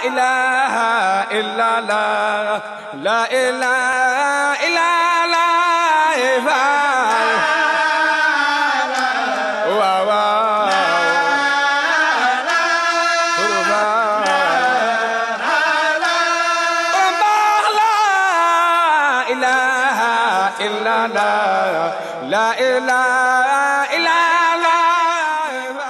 إله إلا الله لا إله إلا الله واو واو لا إله إلا الله لا إله إلا الله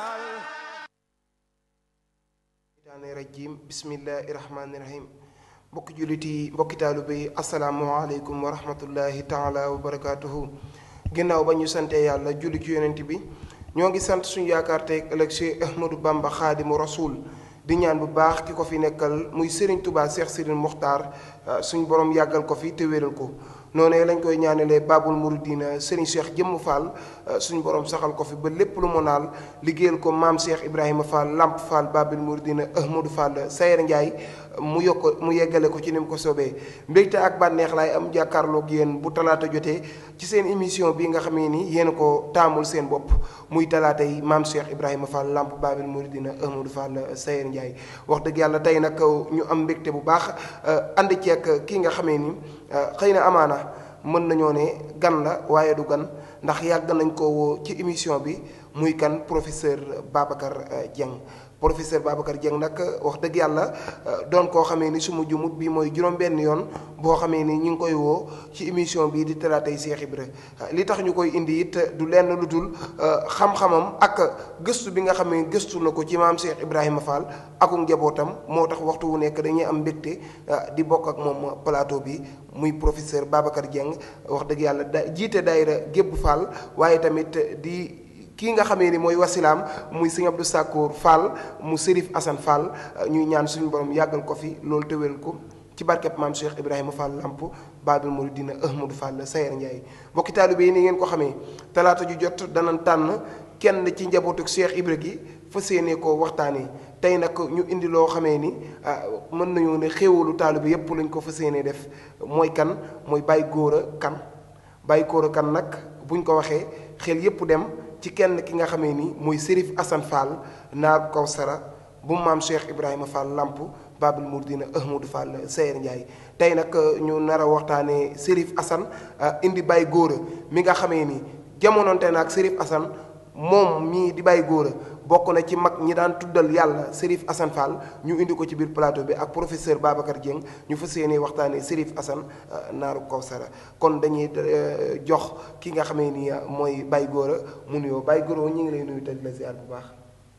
daane rajim bismillahi rahmaani rahim mbokki jullit yi mbokki taalibe yi asalaamualeykum wa rahmatullahi taala wa barakaatuhu ginnaaw ba ñu sante yàlla julli ci yonent bi ñoo ngi sant suñu yaakaar tey ëllëg Cheikh Ahmadou Bamba xaadimu rasul di ñaan bu baax ki ko fi nekkal muy Serigne Touba Cheikh Sidine Mokhtar suñu borom yàggal ko fi te wéral ko noonu lañ koy ñaanalee Babul Mouridina Serigne Cheikh Jëmm Fall suñu borom saxal ko fi ba lépp lu mu naal liggéeyal ko maam Cheikh Ibrahima Fall Lamp Fall Babul Mouridina Ahmadou Fall Sayer Ndiaye mu yokk mu yeggale ko ci ni mu ko soobee mbégte ak bànneex laay am jàkkaarloog yéen bu talaata jotee ci seen émission bi nga xamee ni yéen ko taamul seen bopp muy talaata yi maam Cheikh Ibrahima Fall Lamp Babul Mouridina Ahmadou Fall Sayer Ndiaye wax dëgg yàlla tey nag ñu am mbégte bu baax ànd ceeg kii nga xamee ni xëy na amaana mën nañoo ne gan la waaye du gan ndax yàgg nañ ko woo ci émission bi muy kan professeur Babacar Dieng professeur Babacar Dieng nag wax dëgg yàlla doon koo xamee ni suma jumut bi mooy juróom-benn yoon boo xamee ni ñu ngi koy woo ci émission bii di talaatay Cheikh Ibra li tax ñu koy indi it du lenn lu dul xam-xamam ak gëstu bi nga xam ne gëstu na ko ci maam Cheikh Ibrahima Fall aku njabootam moo tax waxtu wu nekk dañuy am mbégte di bokk ak moom plateau bi muy professeur Babacar Dieng wax dëgg yàlla da jiite daayira Gébb Fall waaye tamit di kii nga xamee ni mooy wasilaam muy sëñ Abdou Sakkour Fall mu Serif Assane Fall ñuy ñaan suñu borom yàggal ko fi loolu tëwél ko ci barkeb maam Cheikh Ibrahima Fall Lamp Babul Mouridina Ahmadou Fall Sayer Ndiaye mbokki taalibe yi ni ngeen ko xamee talaata ju jot danañ tànn kenn ci njabootu Cheikh Ibra gi fas yéene ko waxtaanee tey nag ñu indi loo xamee ni mën nañoo ne xéewalu taalibe yépp lañ ko fas yéene def mooy kan mooy Baye Gora Kane Baye Gora Kane nag buñ ko waxee xel yépp dem ci kenn ki nga xamee ni mooy Serif Assane Fall naar Kawsara bu maam Cheikh Ibrahima Fall Lamp Babul Mouridina Ahmadou Fall Sayer Ndiaye tey nag ñu nar a waxtaanee Serif Assane indi Baye Gora mi nga xamee ni jamononte na ak Serif Assane moom mii di Baye Gora bokk na ci mag ñi daan tuddal yàlla Serif Assane Fall ñu indi ko ci biir plateau bi ak professeur Babacar Dieng ñu fas yéene waxtaanee Serif Assane naaru Kawsara kon dañuy jox ki nga xamee ni mooy Baye Gora mu nuyoo Baye Gora ñu ngi lay nuyu te di la ziar bu baax.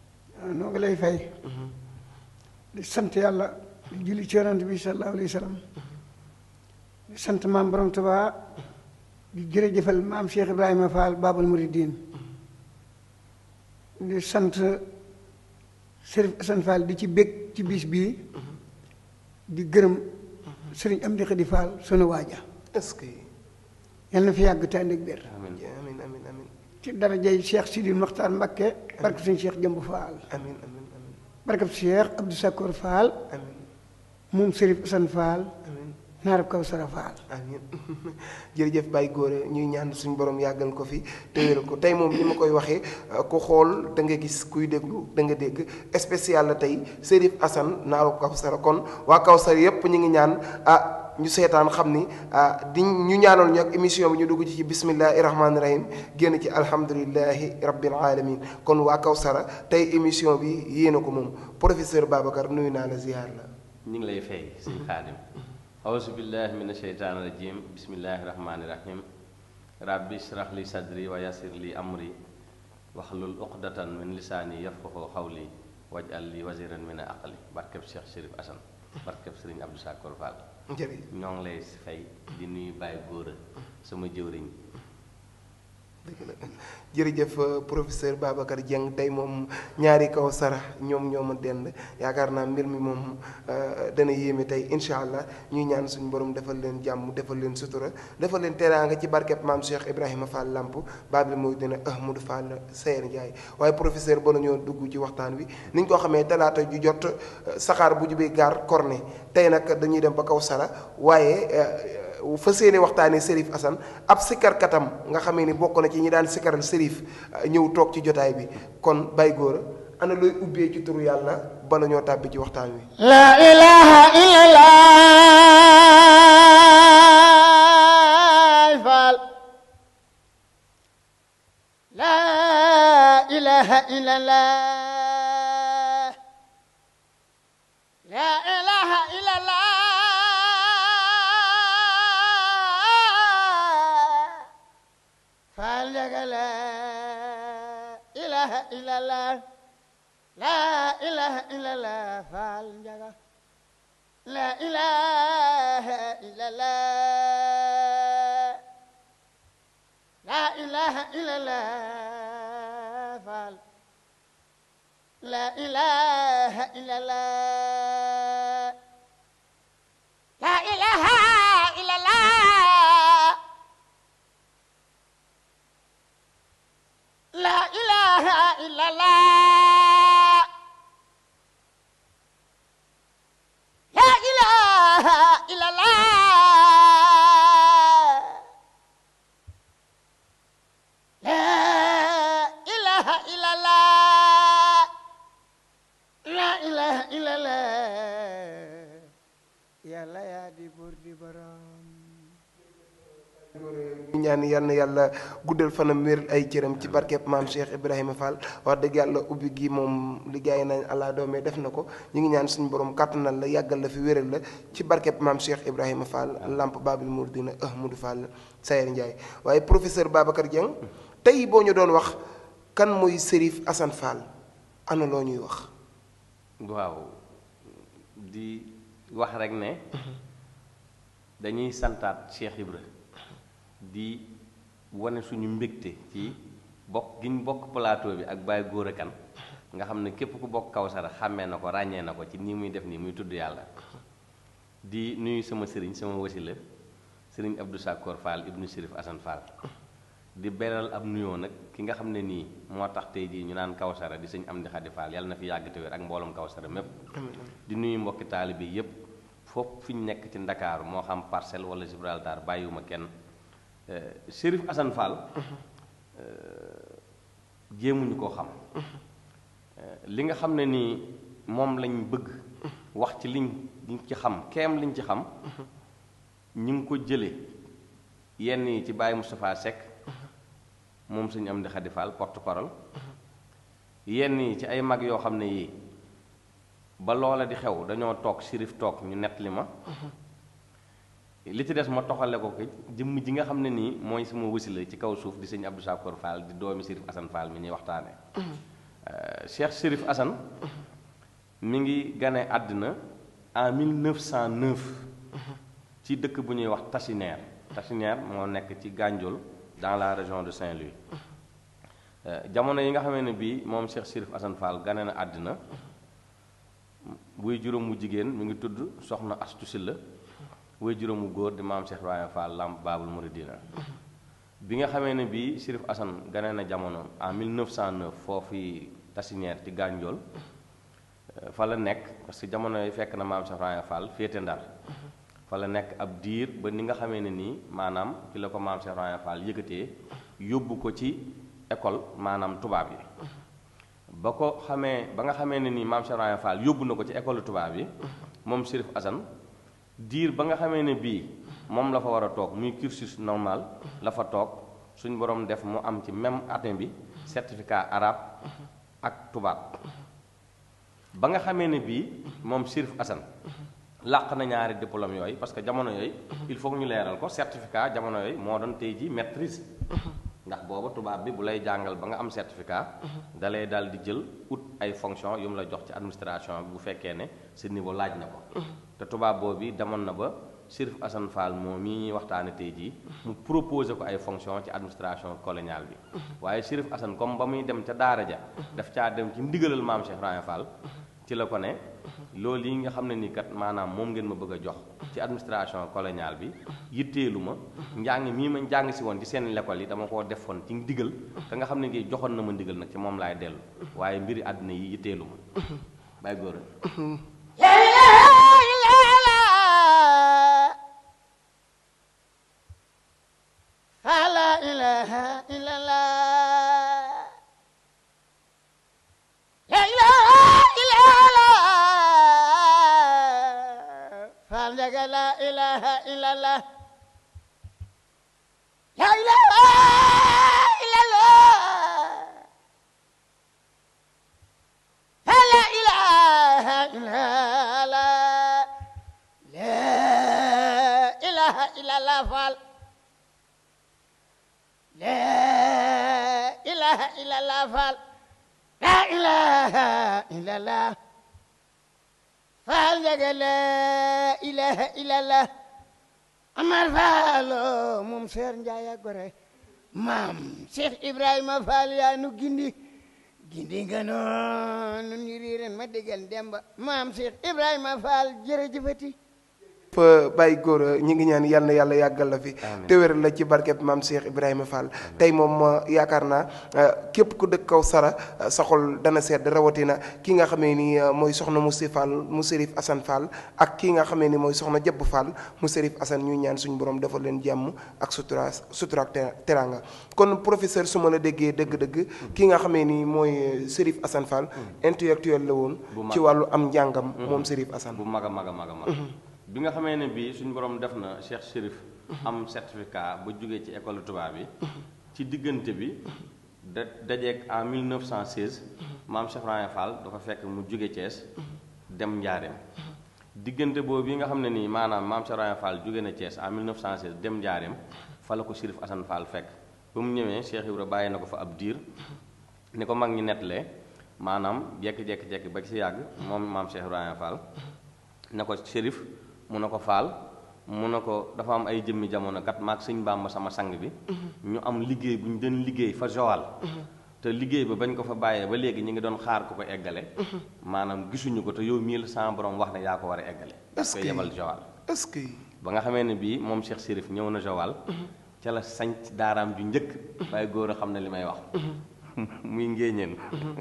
noo ngi lay fay. di sant yàlla di julli ci yonent bi sallallahu alayhi wa sallam di sant maam borom Tuubaa di jërëjëfal maam Cheikh Ibrahima Fall Babul Mouridine di sant Serif Assane Fall di ci bég ci bis bii di gërëm sëriñ Amdi Xadi Fall sunu waaja est-ce que. yal na fi yàgg te ànd ak biir amiin amiin amiin amiin ci darajay Cheikh Sidi Mokhtar Mbakke barke suñu Cheikh Jëmb Fall amiin amiin amiin barke Cheikh Abdou Sakkour Fall amiin moom Serif Assane Fall amiin naarab Kawsara Fall amiin jërëjëf Baye Gora ñuy ñaan suñu borom yàggal ko fi te wéral ko tey moom ni ma koy waxee ku xool da nga gis kuy déglu da nga dégg spécial la tey Serif Assane naaru Kawsara kon waa Kawsara yépp ñu ngi ñaan ah ñu seetaan xam ni ah di ñu ñaanal ñu ak émission bi ñu dugg ci ci bismillahi rahmaani rahim génn ci alhamdulillahi rabbil alamin kon waa Kawsara tey émission bi yéena ko moom professeur Babacar nuyu naa la ziar la ñu ngi lay fay sëñ xaadim awuzu billahi min asheytaani rajim bismillahi rahmaani rahim rabbi israh li sadri wa yassir li amri waxlul uqdatan min lisaani yafqahu xawli waj'al li waziran min aqli barkeb Cheikh Chérif Assane barkeb Sëriñ Abdou Sakkour Fall jërëjëf ñoo ngi lay fay di nuyu Baye Gora sama jëwriñ dëgg la jërëjëf professeur Babacar Dieng tey moom ñaari Kawsara ñoom ñoo ma dend yaakaar naa mbir mi moom dana yéeme tey incha allah ñuy ñaan suñu borom defal leen jàmm defal leen sutura defal leen teraanga ci barkeb maam Cheikh Ibrahima Fall Lamp Babul Mouridina Ahmadou Fall Sayer Ndiaye waaye professeur ba la ñoo dugg ci waxtaan wi ni ñu ko xamee talaata ju jot saxaar bu jubee gaar corne tey nag dañuy dem ba Kawsara waaye. fa séene waxtaanee Serif Assane ab sikarkatam nga xamee ni bokk na ci ñi daan sikaral Serif ñëw toog ci jotaay bi kon Baye Gora ana looy ubbee ci turu yàlla bala ñoo tàbbi ci waxtaan wi لا إله إلا الله فعل لا إله إلا الله لا إله إلا الله فعل لا إله إلا الله لا إله إلا الله فعل لا إله إلا الله لا إله إلا الله فعل لا إله إلا الله لا إله إلا الله لا إله إلا الله لا إله إلا الله لا إله إلا الله لا إله إلا الله يا لا يا دي بردي برام ñu ñaan yal na yàlla guddal fanam wéral ay cëram ci barkeb maam Cheikh Ibrahima Fall wax dëgg yàlla ubbi gi moom liggéey nañ àla doome def na ko ñu ngi ñaan suñu borom kàttanal la yàggal la fi wéral la ci barkeb maam Cheikh Ibrahima Fall lamp Babil Mouridina Ahmadou Fall Sayer Ndiaye waaye professeur Babacar Dieng tey boo ñu doon wax kan mooy Serif Assane Fall ana loo ñuy wax waaw di wax rek ne dañuy santaat Cheikh Ibra di wane suñu mbégte ci bokk gi ñu bokk plateau bi ak Baye Gora Kane nga xam ne képp ku bokk Kawsara xàmmee na ko ràññee na ko ci nii muy def nii muy tudd yàlla di nuyu sama sëriñ sama wasila sëriñ Abdou Sakor Fall ibnu Sérif Assane Fall di beral ab nuyoo nag ki nga xam ne nii moo tax tey jii ñu naan Kawsara di sëñ Amdi Xadi Fall yàlla na fi yàgg te wér ak mbooloom Kawsara mépp di nuyu mbokki taalibe yépp foofu fi ñu nekk ci Ndakaaru moo xam Parcelles wala Gibraltar bàyyiwuma kenn Chérif Assane Fall jéemuñu koo xam li nga xam ne nii moom lañ bëgg wax ci liñ liñ ci xam keem liñ ci xam ñu ngi ko jële yenn yi ci Baye Moustapha Seck moom suñu am di Xadi Fall porte parole yenn yi ci ay mag yoo xam ne yii ba loola di xew dañoo toog Chérif toog ñu nett li ma li ci des ma toxale ko ki jëmm ji nga xam ne nii mooy sama wasila ci kaw suuf di sëñ Abdou Sakor Fall di doomi Chérif Assane Fall mi ñuy waxtaane Cheikh Chérif Assane mi ngi gane àddina en 1909 ci dëkk bu ñuy wax Tachinière Tachinière moo nekk ci Gandiol dans la région de Saint-Louis jamono yi nga xamee ne bii moom Cheikh Chérif Assane Fall gane na àddina buy juróom mu jigéen mi ngi tudd soxna Astu Silla way juróomu góor di maam Cheikh Ibrahima Fall Lamp Baabul Muridina bi nga xamee ne bii Chérif Assane gane na jamono en 1909 foofu Tachinière ci Gandiol fa la nekk parce que jamono yi fekk na maam Cheikh Ibrahima Fall féete Ndar fa la nekk ab diir ba ni nga xamee ne nii maanaam fi la ko maam Cheikh Ibrahima Fall yëkkatee yóbbu ko ci école maanaam tubaab yi ba ko xamee ba nga xamee ne nii maam Cheikh Ibrahima Fall yóbbu na ko ci école tubaab yi moom Chérif Assane diir ba nga xamee ne bii moom la fa war a toog muy cursus normal la fa toog suñ borom def mu am ci même année bi certificat arabe ak tubaab ba nga xamee ne bii moom Chérif Assane làq na ñaari diplôme yooyu parce que jamono yooyu il faut ñu leeral ko certificat jamono yooyu moo doon tey ji maîtrise ndax booba tubaab bi bu lay jàngal ba nga am certificat da lay daal di jël ut ay fonction yu mu la jox ci administration bi bu fekkee ne sa niveau laaj na ko te tubaab boobu demoon na ba Chérif Assane Fall moom mii ñuy waxtaane tey jii mu proposé ko ay fonction ci administration coloniale bi waaye Chérif Assane comme ba muy dem ca daara ja daf caa dem ci ndigalal maam Cheikh Ibrahima Fall ci la ko ne loolu yi nga xam ne nii kat maanaam moom ngeen ma bëgg a jox ci administration coloniale bi yitteelu ma njàng mii ma njàng si woon ci seen l'école yi dama koo defoon ci ndigal ka nga xam ne ngi joxoon na ma ndigal nag ci moom laay dellu waaye mbiri àddina yi yitteelu ma bàyyi góor لا إله إلا الله فلا إله إلا الله لا إله إلا الله لك لا إله إلا الله لا إله إلا الله لا إله إلا الله لا إله إلا الله فعل لا إله إلا الله فعل لا إله إلا الله فعل لا إله إلا الله Amar Faalo moom Seer Njaay a gore maam Cheikh Ibrahima Fall yaa nu gindi gindi nga noonu ñu riiren ma déggal demba maam Cheikh Ibrahima Fall jërëjëfati fa bàyyi góor ñi ngi ñaan yal na yàlla yàggal la fi Amiin. te wéral la ci barkeb maam Cheikh Ibrahima Fall tey moom euh, yaakaar naa euh, képp ku dëkk kaw sara euh, sa xol dana sedd rawatina ki nga xamee ni euh, mooy soxna mu si Fall mu Serif Assane Fall ak ki nga xamee ni mooy soxna Jabb Fall mu Serif Assane ñuy ñaan suñu borom defal leen jàmm ak sutura sutura ak te- teranga kon professeur su ma la déggee dëgg-dëgg ki nga xamee ni mooy euh, Serif Assane Fall intellectuel la woon Bu mag. ci wàllu am njàngam moom Serif Assane bu mag a mag a mag a mag bi nga xamee ne bii suñu borom def na Cheikh Chérif am certificat ba jógee ci école tubaab bi ci diggante bi da dajeeg en 1916 maam Cheikh Ibrahima Fall dafa fekk mu jóge Thiès dem Njaareem diggante boobu yi nga xam ne nii maanaam maam Cheikh Ibrahima Fall jóge na Thiès en 1916 dem Njaareem fa la ko Chérif Assane Fall fekk ba mu ñëwee Cheikh Ibra bàyyi na ko fa ab diir ni ko mag ñi nettalee maanaam jekki-jekki-jekki ba ci yàgg moom maam Cheikh Ibrahima Fall ne ko Chérif mu ne ko Fall mu ne ko dafa am ay jëmmi jamono kat maag sëñ Bàmba sama sang bi ñu am liggéey bu ñu doon liggéey fa Joal te liggéey ba bañ ko fa bàyyee ba léegi ñu ngi doon xaar ku ko eggale maanaam gisuñu ko te yow mii la sama borom wax ne yaa ko war a eggale Est-ce koy que- yebal Joal est-ce que ba nga xamee ne bii moom Cheikh Chérif ñëw na Joal ca la sanc daaraam ju njëkk waaye góor a xam ne li may wax muy ngéeñeen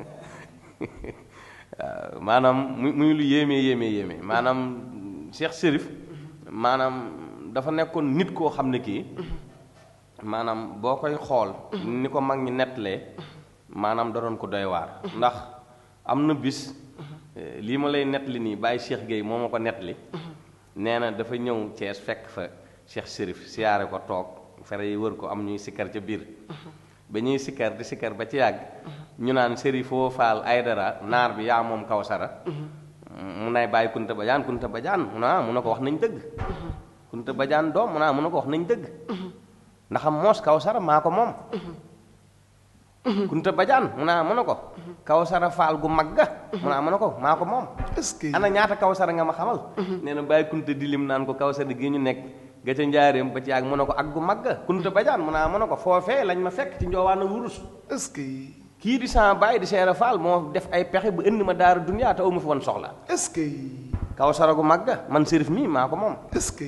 waaw maanaam muy muy lu yéeme yéeme yéeme maanaam Cheikh Chérif maanaam dafa nekkoon nit koo xam ne kii maanaam boo koy xool ni ko mag ñi nettalee maanaam da doon ko doy waar ndax am na bis eh, lii ma lay nettali nii bàyyi Cheikh Gueye moo ma ko nettali nee na dafa ñëw Thiès fekk fa Cheikh Chérif siyaare ko toog fere yi wër ko am ñuy sikkar ca biir ba ñuy sikkar di sikkar ba ci yàgg ñu naan Chérifoo Faal Aydara naar bi yaa moom Kawsara mu nay bàyyi Kunta Bajaan Kunta Bajaan mu ne ah mu ne ko wax nañ dëgg Kunta Bajaan doom mu ne ah mu ne ko wax nañ dëgg ndax am moos Kawsara maa ko moom Kunta Bajaan mu ne ah mu ne ko Kawsara Faal gu mag ga mu ne ah mu ne ko maa ko moom est-ce que ana ñaata Kawsara nga ma xamal nee na bàyyi Kunta di lim naan ko Kawsara gi ñu nekk ga ca njaareem ba ci yàgg mu ne ko ak gu mag ga Kunta Bajaan mu ne ah mu ne ko foofee lañ ma fekk ci njoowaana wurus est-ce que kii di sama baay di seera faal moo def ay pexe bu indi ma daara duniyaa te amu fi woon soxla est-ce que Kawsara gu mag ga man Chérif mii maa ko moom est-ce que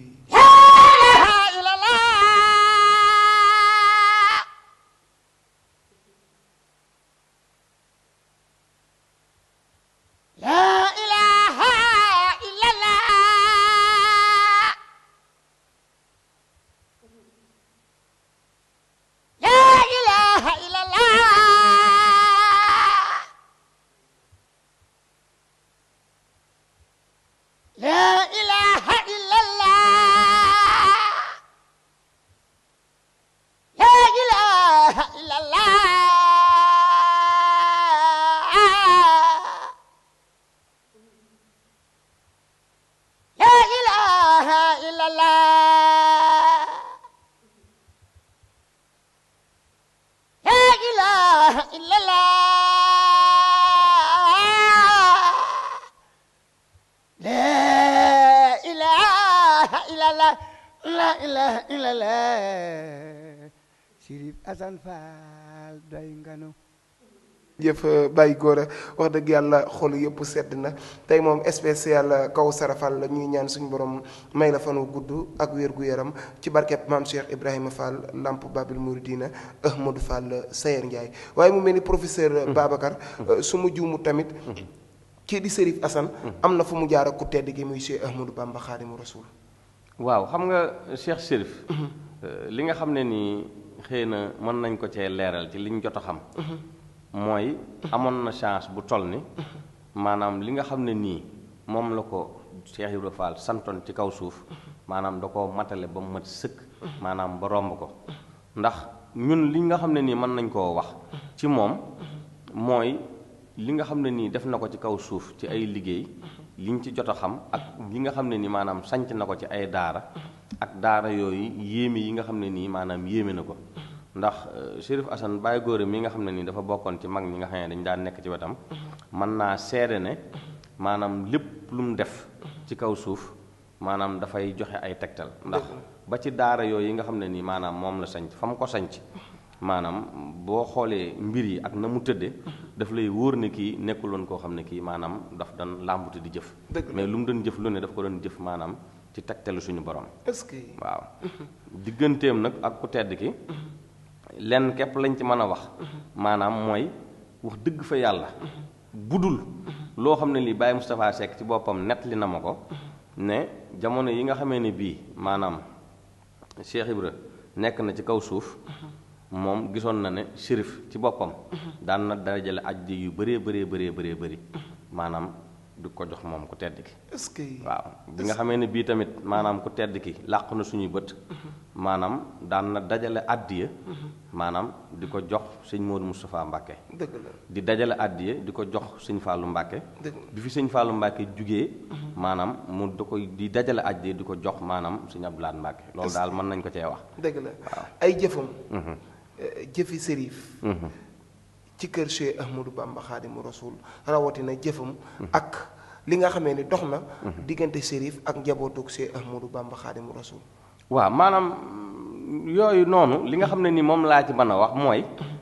لا إله إلا الله لا إله إلا الله لا إله إلا الله لا إله إلا الله لا إله إلا الله لا إله إلا الله لا إله إلا الله لا إله إلا الله Chérif Assane Fall doy nga nu jëf bàyyi góor a wax dëgg yàlla xol yëpp sedd na tey moom spécial kaw sarafal la ñuy ñaan suñu borom may la fanu gudd ak wér gu yaram ci barkeb maam Cheikh Ibrahima Fall Lamp Babil Mouridina Ahmadou Fall Sayer Ndiaye waaye mu mel ni professeur Babacar su ma juumu tamit kii di Chérif Assane am na fu mu jaar ak ku tedd gi muy Cheikh Ahmadou Bamba Xaadimu Rasuul waaw xam nga Cheikh Chérif li nga xam ne nii xëy na mën nañ ko cee leeral ci liñ jot a xam mooy amoon na chance bu toll ni maanaam li nga xam ne nii moom la ko Cheikh Ibra Fall santoon ci kaw suuf maanaam da koo matale ba mu mat sëkk maanaam ba romb ko ndax ñun li nga xam ne nii mën nañ koo wax ci moom mooy li nga xam ne nii def na ko ci kaw suuf ci ay liggéey liñ ci jot a xam ak li nga xam ne nii maanaam sanc na ko ci ay daara ak daara yooyu yéeme yi nga xam ne nii maanaam yéeme na ko ndax Chérif Assane Baye Góore mi nga xam ne nii dafa bokkoon ci mag ñi nga xam ne dañu daan nekk ci wetam mën naa seede ne maanaam lépp lu mu def ci kaw suuf maanaam dafay joxe ay tegtal ndax ba ci daara yooyu yi nga xam ne nii maanaam moom la sanc fa mu ko sanc maanaam boo xoolee mbir yi ak na mu tëdde daf lay wóor ne kii nekkul woon koo xam ne kii maanaam daf doon làmbute di jëf mais lu mu doon jëf lu ne daf ko doon jëf maanaam ci tegtalu suñu borom est-ce que waaw digganteem nag ak ku tedd ki lenn képp lañ ci mën a wax maanaam mooy wax dëgg fa yàlla budul loo xam ne lii Baye Moustapha Seck ci boppam nett li na ma ko ne jamono yi nga xamee ne bii maanaam Cheikh Ibra nekk na ci kaw suuf moom gisoon na ne shérif ci boppam daan na dajale aj yu bëree bëree bëree bëree bëri maanaam du ko jox moom ku tedd ki est-ce que waaw bi nga xamee ne bii tamit maanaam ku tedd ki làq na suñuy bët maanaam daan na dajale àddiya maanaam di ko jox sëñ Modou Moustapha Mbacke dëgg la di dajale àddiya di ko jox sëñ Fallou Mbacke dëgg bi fi sëñ Fallou Mbacke jugee maanaam mu da koy di dajale àddiya di ko jox maanaam sëñ Abdoulaye Mbacke loolu daal mën nañ ko cee wax dëgg la ay jëfam jëfi sërif ci kër Cheikh Ahmadou Bamba Xaadimu Rasul rawatina jëfam ak li nga xamee ni dox na diggante sërif ak njabootug Cheikh Ahmadou Bamba Xaadimu Rasul waaw maanaam yooyu noonu li nga xam ne ni moom laa ci mën a wax mooy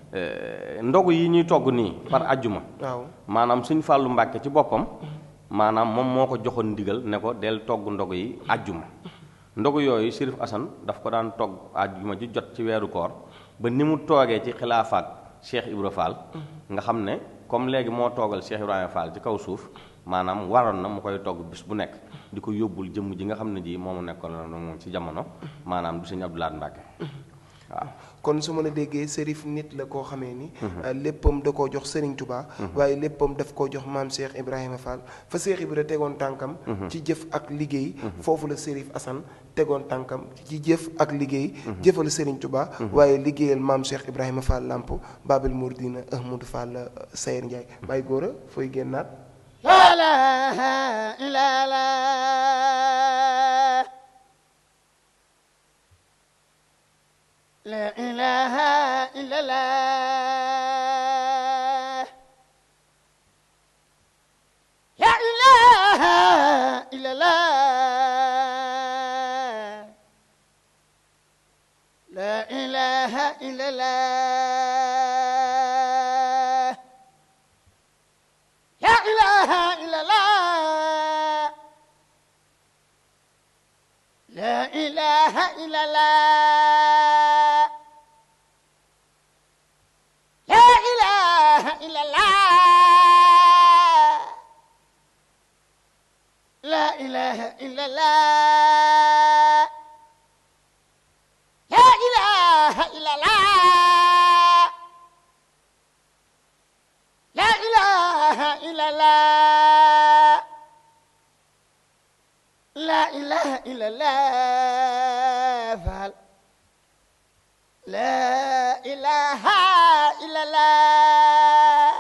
ndogu yi ñuy togg nii par ajjuma waaw maanaam sëñ Fàllu Mbàkke ci boppam maanaam moom moo ko joxoon ndigal ne ko del togg ndogu yi ajjuma ndogu yooyu Sërif Asan daf ko daan togg ajjuma ji jot ci weeru koor ba ni mu toogee ci xilaafaak Cheikh Ibra Fall nga xam ne comme léegi moo toogal Cheikh Ibrahima Fall ci kaw suuf maanaam waroon na mu koy togg bis bu nekk di ko yóbbul jëmm ji nga xam ne ji moomu nekkoon la moom ci jamono maanaam du sëñ Abdoulaye Mbàkke waaw kon su ma la déggee sërif nit la koo xamee ni léppam da koo jox Serigne Touba waaye léppam daf koo jox maam Cheikh Ibrahima Fall fa Cheikh Ibra tegoon tànkam ci jëf ak liggéey foofu la Sërif Assane tegoon tànkam ci jëf ak liggéey jëfal Serigne Touba waaye liggéeyal maam Cheikh Ibrahima Fall Lamp Babel Mouridina Ahmadou Fall Sayer Ndiaye bàyyi góor a fooy génnaat la ilaha illallah la ilaha illallah la ilaha illallah la ilaha illallah la ilaha illallah la ilaha illallah la ilaha illallah la ilaha illallah la ilaha illallah la ilaha illallah la ilaha illallah Fall la ilaha illallah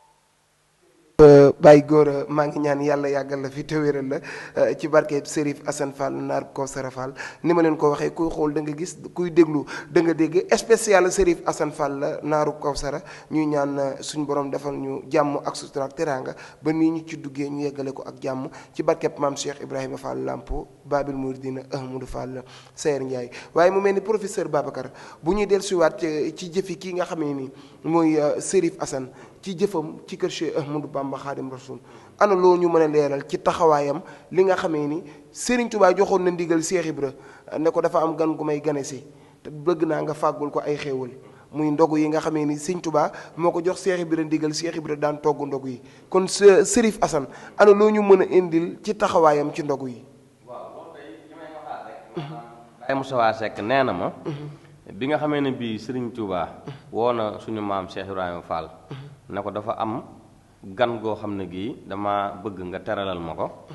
bàyyi góor a maa ngi ñaan yàlla yàggal la fi te wéral la ci barke Serif Assane Fall naar Kawsara Fall ni ma leen ko waxee kuy xool da nga gis kuy déglu da nga dégg spécial Serif Assane Fall la naaru Kawsara ñuy ñaan suñu borom defal ñu jàmm ak sutura ak teraanga ba nii ñu ci duggee ñu yeggale ko ak jàmm ci barkeb maam Cheikh Ibrahima Fall Lampo Babil Mouridina Ahmadou Fall Sayer Ndiaye waaye mu mel ni professeur Babacar bu ñuy dellusiwaat ci jëfi kii nga xam ne ni mooy Serif Assane ci jëfam ci kër Cheikh Ahmadou Bamba Xaadim Rasul ana loo ñu mën a leeral ci taxawaayam li nga xamee ni Serigne Touba joxoon na ndigal Cheikh Ibra ne ko dafa am gan gu may gane si te bëgg naa nga fàggul ko ay xéewal muy ndogu yi nga xamee ni Serigne Touba moo ko jox Cheikh Ibra ndigal Cheikh Ibra daan togg ndogu yi kon Serif Assane ana loo ñu mën a indil ci taxawaayam ci ndogu yi. waaw loolu day li may waxaat rek. Baye Moustapha Seck nee na ma. bi nga xamee ne bii Serigne Touba woo na suñu maam Cheikh Ibrahima Fall. ne ko dafa am gan goo xam ne gii dama bëgg nga teralal ma ko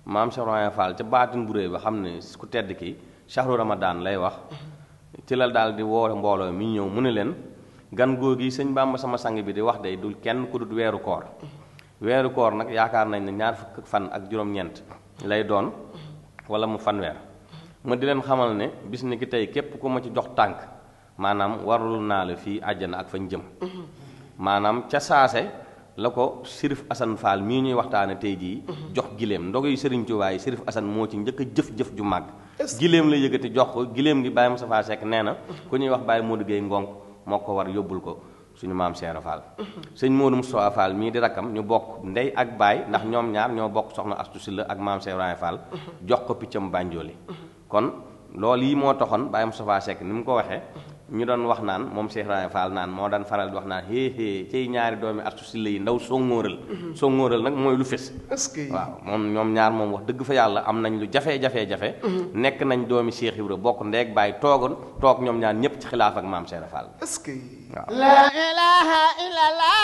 maam Cheikh Ibrahima Fall ca baatin bu réy ba xam ne ku tedd ki shahru ramadan lay wax ci la daal di woo mbooloo mi ñëw mu ne leen gan googi sëñ Bàmba sama sang bi di wax day dul kenn ku dut weeru koor weeru koor nag yaakaar nañ ne ñaar fukk fan ak juróom-ñeent lay doon wala mu fanweer ma di leen xamal ne bis ni ki tey képp ku ma ci jox tànk maanaam warul naa la fii àjjana ak fañ jëm maanaam ca saase la ko Sërif Asan Fall mii ñuy waxtaane tey jii jox giléem ndogu yu Sëriñ Tuubaa yi Sërif Asan moo ci njëkk a jëf-jëf ju màgg giléem la yëgati jox ko giléem gi Baye Moustapha Seck nee na ku ñuy wax Baye Modou Gueye Ngonk moo ko war yóbbul ko suñu maam Seera Fall sëñ Modou Moustapha Fall mii di rakkam ñu bokk ndey ak baay ndax ñoom ñaar ñoo bokk soxna Astu Silla ak maam Seera Fall jox ko piccam bànjooli kon loolu yi moo taxoon Baye Moustapha Seck ni mu ko waxee ñu doon wax naan moom Cheikh Ibrahima Fall naan moo daan faral di wax naan hee hee cay ñaari doomi Astu Silla yi ndaw songóoral songóoral nag mooy lu fés est-ce que waaw moom ñoom ñaar moom wax dëgg fa yàlla am nañ lu jafe-jafe-jafe nekk nañ doomi Cheikh Ibra bokk ndeeg bàyyi toogoon toog ñoom ñaar ñépp ci xilaaf ak maam Cheikh Fall est-ce que waaw La ilaha illallah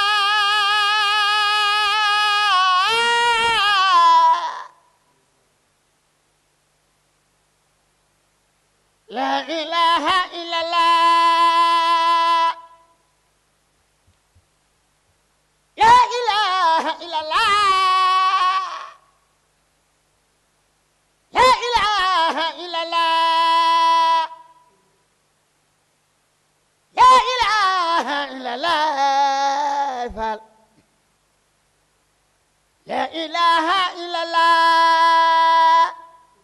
La ilaha illallah La ilaha illallah La ilaha illallah La ilaha illallah Fall La ilaha illallah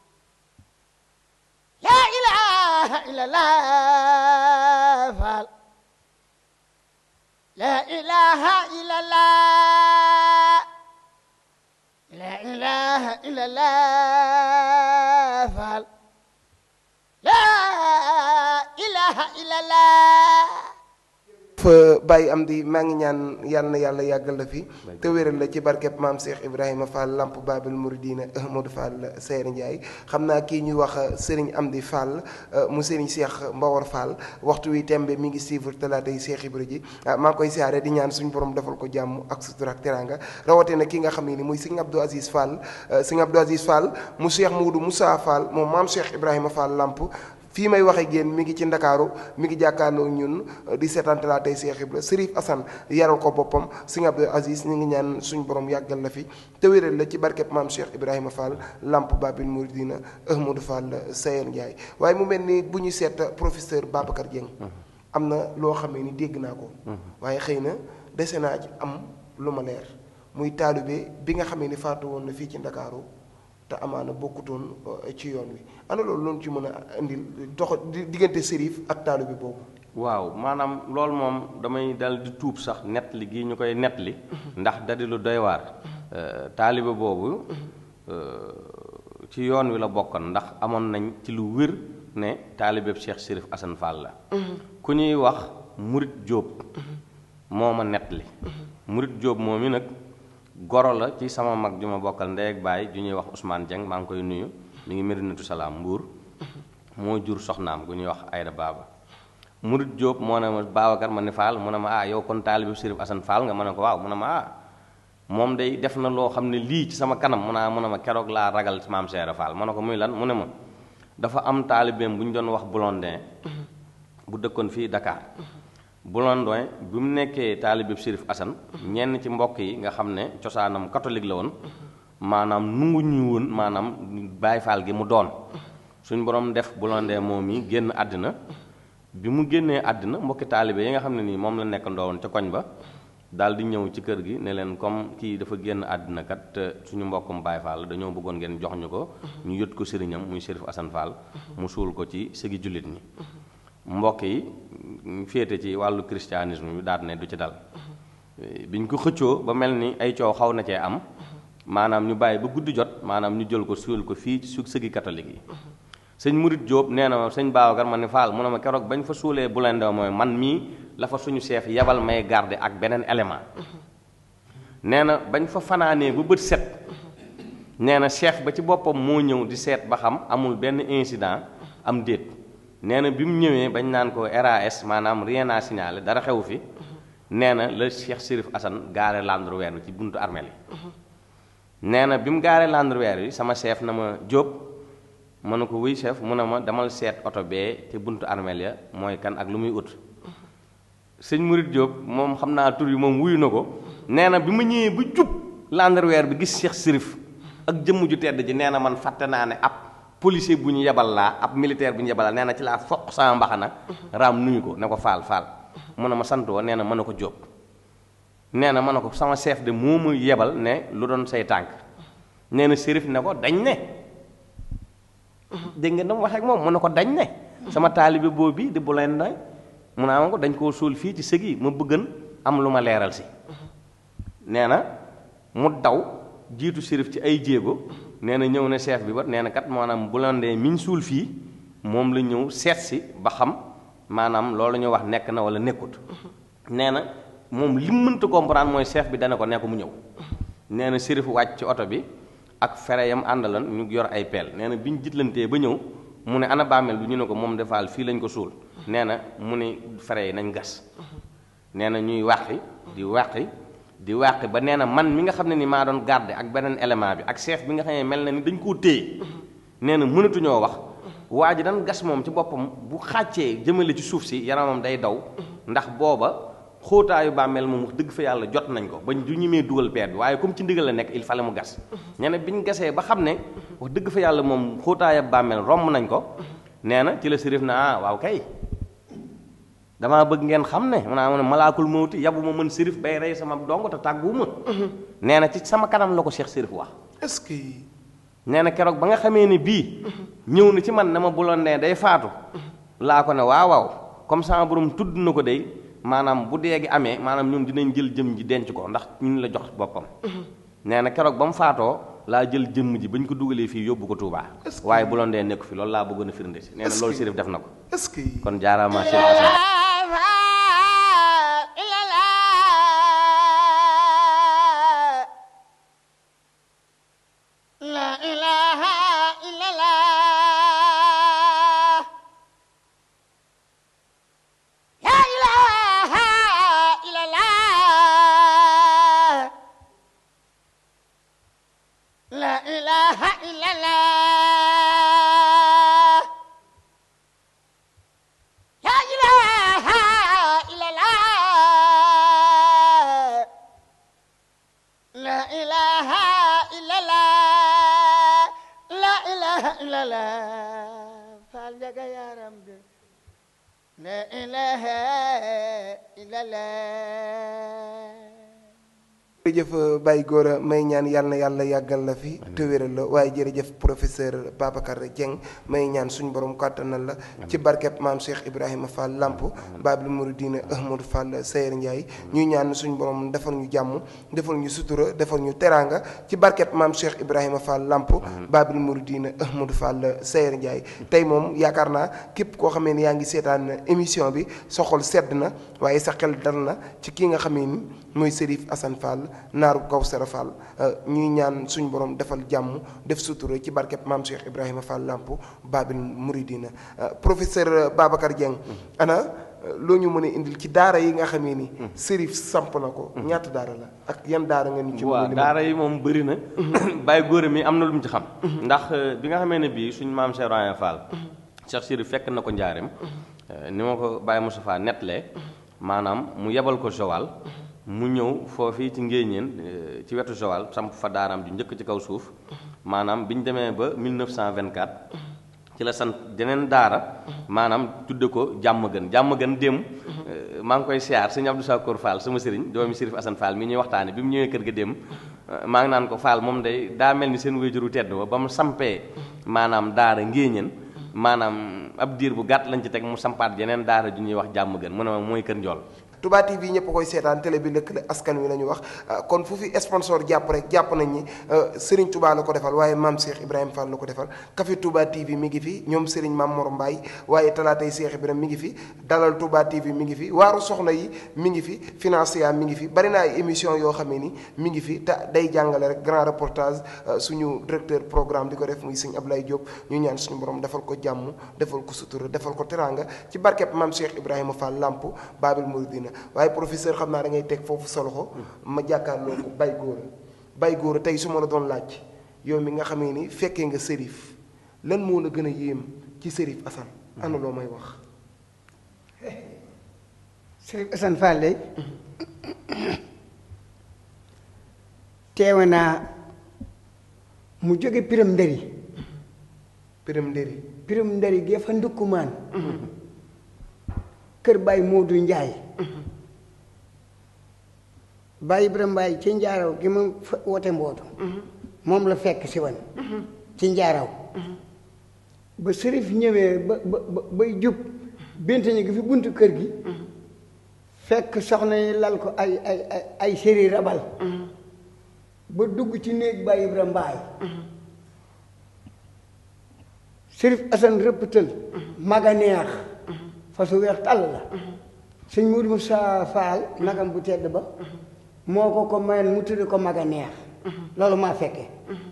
La ilaha illallah Fall La ilaha illallah La ilaha illallah Fall La ilaha illallah fa bàyyi am di maa ngi ñaan yàlla na yàlla yàggal la fi te wéral la ci barkeb maam Cheikh Ibrahima Fall Lamp Babil Mouridina Ahmadou Fall Seer Ndiaye xam naa kii ñuy wax Serigne Amdi Fall mu Serigne Cheikh Mbawar Fall waxtu wi tembe mi ngi suivre talaata yi Cheikh Ibra ji maa ngi koy siyaare di ñaan suñu borom defal ko jàmm ak sutura ak teranga rawatina ki nga xam ne ni muy Serigne Abdou Aziz Fall Serigne Abdou Aziz Fall mu Cheikh Moudou Moussa Fall moom maam Cheikh Ibrahima Fall Lamp fii may waxee génn mi ngi ci ndakaaru mi ngi jàkkaarloo ñun di seetaan laa tey Cheikh Ibra Serif Assane yaral ko boppam Serigne Abdou Aziz ñu ngi ñaan suñu borom yàggal la fi te wéral la ci barkeb maam Cheikh Ibrahima Fall Lamp Babil Mouridina Ahmadou Fall Sayer Ndiaye waaye mu mel ni bu ñu seet professeur Babacar Dieng am na loo xamee ni dégg naa ko waaye xëy na dese naa ci am lu ma leer muy taalibe bi nga xamee ni faatu woon na fii ci ndakaaru te amaana bokkutoon ci yoon wi ana loolu loolu ci mën a indil dox diggante sérif ak taalibe boobu waaw maanaam loolu moom damay dal di tuub sax nett li gii ñu koy nett li ndax dadi lu doy waar taalibe boobu ci yoon wi la bokkoon ndax amoon nañ ci lu wér ne taalibeeb Cheikh Sérif Assane Fall la ku ñuy wax Murit Jóob moo ma nett li Murit Jóob moom mi nag goro la ci sama mag ju ma bokkal ndey ak baay ju ñuy wax Ousmane Dieng maa ngi koy nuyu mi ngi Medinatu Salaam Mbuur moo jur soxnaam gu ñuy wax Ayda Baaba Murit Jóob moo ne ma Babacar ma ni Fall mu ne ma ah yow kon taalibe Sérif Assane Fall nga ma ne ko waaw mu ne ma ah moom day def na loo xam ne lii ci sama kanam mu naa mu ne ma keroog laa ragal maam Seera Fall ma ne ko muy lan mu ne ma dafa am taalibeem bu ñu doon wax Blondin bu dëkkoon fii Dakar Blondin bi mu nekkee taalibeeb Sérif Assane ñenn ci mbokk yi nga xam ne cosaanam catholique la woon maanaam nungu ñu woon maanaam Baay Faal gi mu doon suñ borom def Blondin moom yi génn àddina bi mu génnee àddina mbokki taalibe yi nga xam ne nii moom la nekk ndoowoon ca koñ ba daal di ñëw ci kër gi ne leen comme kii dafa génn àddina kat te suñu mbokkum Baay Faal dañoo bëggoon ngeen jox ñu ko ñu yët ko sëriñam muy Sérif Assane Fall mu suul ko ci sëgi jullit ñi mbokk yi féete ci wàllu christianisme bi daal ne du ci dal biñ ko xëccoo ba mel ni ay coow xaw na cee am maanaam ñu bàyyi ba guddi jot maanaam ñu jël ko suul ko fii ci su sëgi catholique yi sëñ Murit Jóob nee na ma sëñ Babacar ma ni Fall mu ne ma keroog bañ fa suulee bu leen mooy man mii la fa suñu chef yebal may garder ak beneen élément nee na bañ fa fanaanee ba bët set nee na chef ba ci boppam moo ñëw di seet ba xam amul benn incident am déet nee na bi mu ñëwee bañ naan ko RAS maanaam rien à signaler dara xewu fi nee na la Cheikh Sérif Assane gaare landru wenn ci buntu armeel yi nee na bi mu gaaree landweer bi sama chef na ma jóob ma ne ko wuy chef mu ne ma demal seet oto bee te buntu armeel ya mooy kan ak lu muy ut sëñ Murit Jóob moom xam naa tur yi moom wuyu na ko nee na bi ma ñëwee ba jub landweer bi gis Cheikh Sérif ak jëmm ju tedd ji nee na man fàtte naa ne ab policier bu ñu yebal laa ab militaire bu ñu yebal laa nee na ci laa foq sama mbaxana raam nuyu ko ne ko faal faal mu ne ma sant woo nee na mën na ko jóob nee na ma ne ko sama chef de moo ma yebal ne lu doon say tànk nee na Sérif ne ko dañ ne dégg nga dama wax ak moom mu ne ko dañ ne sama taalibe boobu di bu leen day mu ne am ko dañ koo suul fii ci sëg yi ma bëggan am lu ma leeral si nee na mu daw jiitu Sérif ci ay jéego nee na ñëw ne chef bi ba nee na kat maanaam bu leen dee miñ suul fii moom la ñëw seet si ba xam maanaam loolu ñu wax nekk na wala nekkut nee na moom li mu mënta comprendre mooy chef bi dana ko nekk mu ñëw nee na Sérif wàcc ci oto bi ak fere yam àndalan ñu yor ay peel nee na bi ñu jitlantee ba ñëw mu ne ana bàmmeel bi ñu ne ko moom defaal fii lañ ko suul nee na mu ne fere yi nañ gas nee na ñuy wàqi di wàqi di wàqi ba nee na man mi nga xam ne ni maa doon garde ak beneen élément bi ak chef bi nga xam ne mel na ni dañ koo téye nee na mënatuñoo wax waa ji dan gas moom ci boppam bu xàccee jëmale ci suuf si yaramam day daw ndax booba xóotaayu bàmmeel moom wax dëgg fa yàlla jot nañ ko bañ du ñemee dugal peer bi waaye comme ci ndigal la nekk il fallait mu gas ñene bi ñu gasee ba xam ne wax dëgg fa yàlla moom xóotaayu bàmmeel romb nañ ko nee na ci la sërif na ah waaw kay damaa bëgg ngeen xam ne maanaam ne malaakul mawti yabu ma mën sërif bay rey sama dong te tàgguwuma nee na ci sama kanam la ko Cheikh Sërif wax est-ce que nee na keroog ba nga xamee ne bii ñëw na ci man na ma buloon ne day faatu laa ko ne waaw waaw comme sama borom tudd na ko day maanaam bu dee gi amee maanaam ñun dinañ jël jëm ji denc ko ndax ñun la jox boppam nee na keroog ba mu faatoo laa jël jëmm ji bañ ko dugalee fii yóbbu ko Touba Est-ce que- waaye bu loon dee nekku fi loolu laa bëggoon a firnde si nee na Est-ce loolu que- Sérif def na ko est-ce que kon jaaraama Cheikh Assane La ilaha illallah La ilaha illallah La ilaha illallah La ilaha illallah La ilaha illallah La ilaha illallah Faal jaga yaram bi La ilaha illallah jërëjëf Baye Gora may ñaan yàlla na yàlla yàggal la fi te wéral la waaye jërëjëf professeur Babacar Dieng may ñaan suñu borom kàttanal la ci barkeb maam Cheikh Ibrahima Fall Lamp Babil Mouridina Ahmadou Fall Sayer Ndiaye ñuy ñaan suñu borom defal ñu jàmm defal ñu sutura defal ñu teraanga ci barkeb maam Cheikh Ibrahima Fall Lamp Babil Mouridina Ahmadou Fall Sayer Ndiaye tey moom yaakaar naa képp koo xamee ni yaa ngi seetaan émission bi sa xol sedd na waaye sa xel dal na ci kii nga xamee ni mooy Serif Assane Fall naaru Kawsara Fall ñuy ñaan suñu borom defal jàmm def sutura ci barkeb maam Cheikh Ibrahima Fall Lamp Babil Mouridina professeur Babacar Dieng ana loo ñu mën a indil ci daara yi nga xamee ni Serif samp na ko ñaata daara la ak yan daara nga ñu ci mën a waaw limal? daara yi moom bëri na bàyyi góor mi am na lu mu ci xam ndax bi nga xamee ne bii suñu maam Cheikh Ibrahima Fall Cheikh Sirif fekk na ko njaareem ni ma ko Baye Moustapha nettalee maanaam mu yebal ko Joal mu ñëw foofii ci ngéeñeen eh, ci wetu Joal samp fa daaraam ju njëkk ci kaw suuf maanaam bi ñu demee ba 1924 ci la sant jeneen daara maanaam tudde ko jàmm gën jàmm gën démb maa ngi koy siyaar sëñ Abdou Sakour Fall sama sëriñ doomi Sérif Assane Fall mi ñuy waxtaane bi mu ñëwee kër ga démb maa ngi naan ko Fall moom day daa mel ni seen wéyjuru tedd ba ba mu sampee maanaam daara ngéeñeen maanaam ab diir bu gàtt lañ ci teg mu sampaat jeneen daara ju ñuy wax jàmm gën mu ne ma mooy kër njool Touba TV ñëpp koy seetaan télé bi lëkkale askan wi la ñu wax ah, kon fu fi sponsor jàpp rek jàpp nañ ni ah, Serigne Touba la ko defal waaye maam Cheikh Ibrahima Fall la ko defal Café Touba TV mi ngi fi ñoom Serigne Mam Mor Mbaye waaye talaatay Cheikh Ibrahima mi ngi fi dalal Touba TV mi ngi fi waaru soxna yi mi ngi fi financier mi ngi fi bari na ay émission yoo xamee ni mi ngi fi te day jàngale rek grand reportage ah, suñu directeur programme di ko def muy sëñ Ablaye Diop ñu ñaan suñu borom defal ko jàmm defal ko sutura defal ko teranga ci barkeb maam Cheikh Ibrahima Fall Lamp Babil Mouridina waaye professeur xam naa da ngay teg foofu sa loxo ma jàkkaarloo ko bay góor bay góor tey su ma la doon laaj yow mi nga xamee ni fekkee nga sërif lan moo la gën a yéem ci sërif Assane ana loo may wax Sëriñ Assane Fall day teewe naa mu jóge piram ndëri piram ndéri piram ndëri gee fa ndukkumaan kër Baye Moodu Njaay Baye Ibrahima Mbaye ci njaaraw gi ma fa wote mbootu moom la fekk si wan ci njaaraw ba sërif ñëwee ba ba ba- bay jub bintañu gi fi buntu kër gi fekk soxna yi lal ko ay ay ay ay séri rabal ba dugg ci néeg Baye Ibrahima Mbaye sërif Assane rëpptal maga neex fasu weex tàll la sëñ Mourou Moussa Fall nagam bu tedd ba moo ko ko mayoon mu tudde ko maga neex loolu maa fekke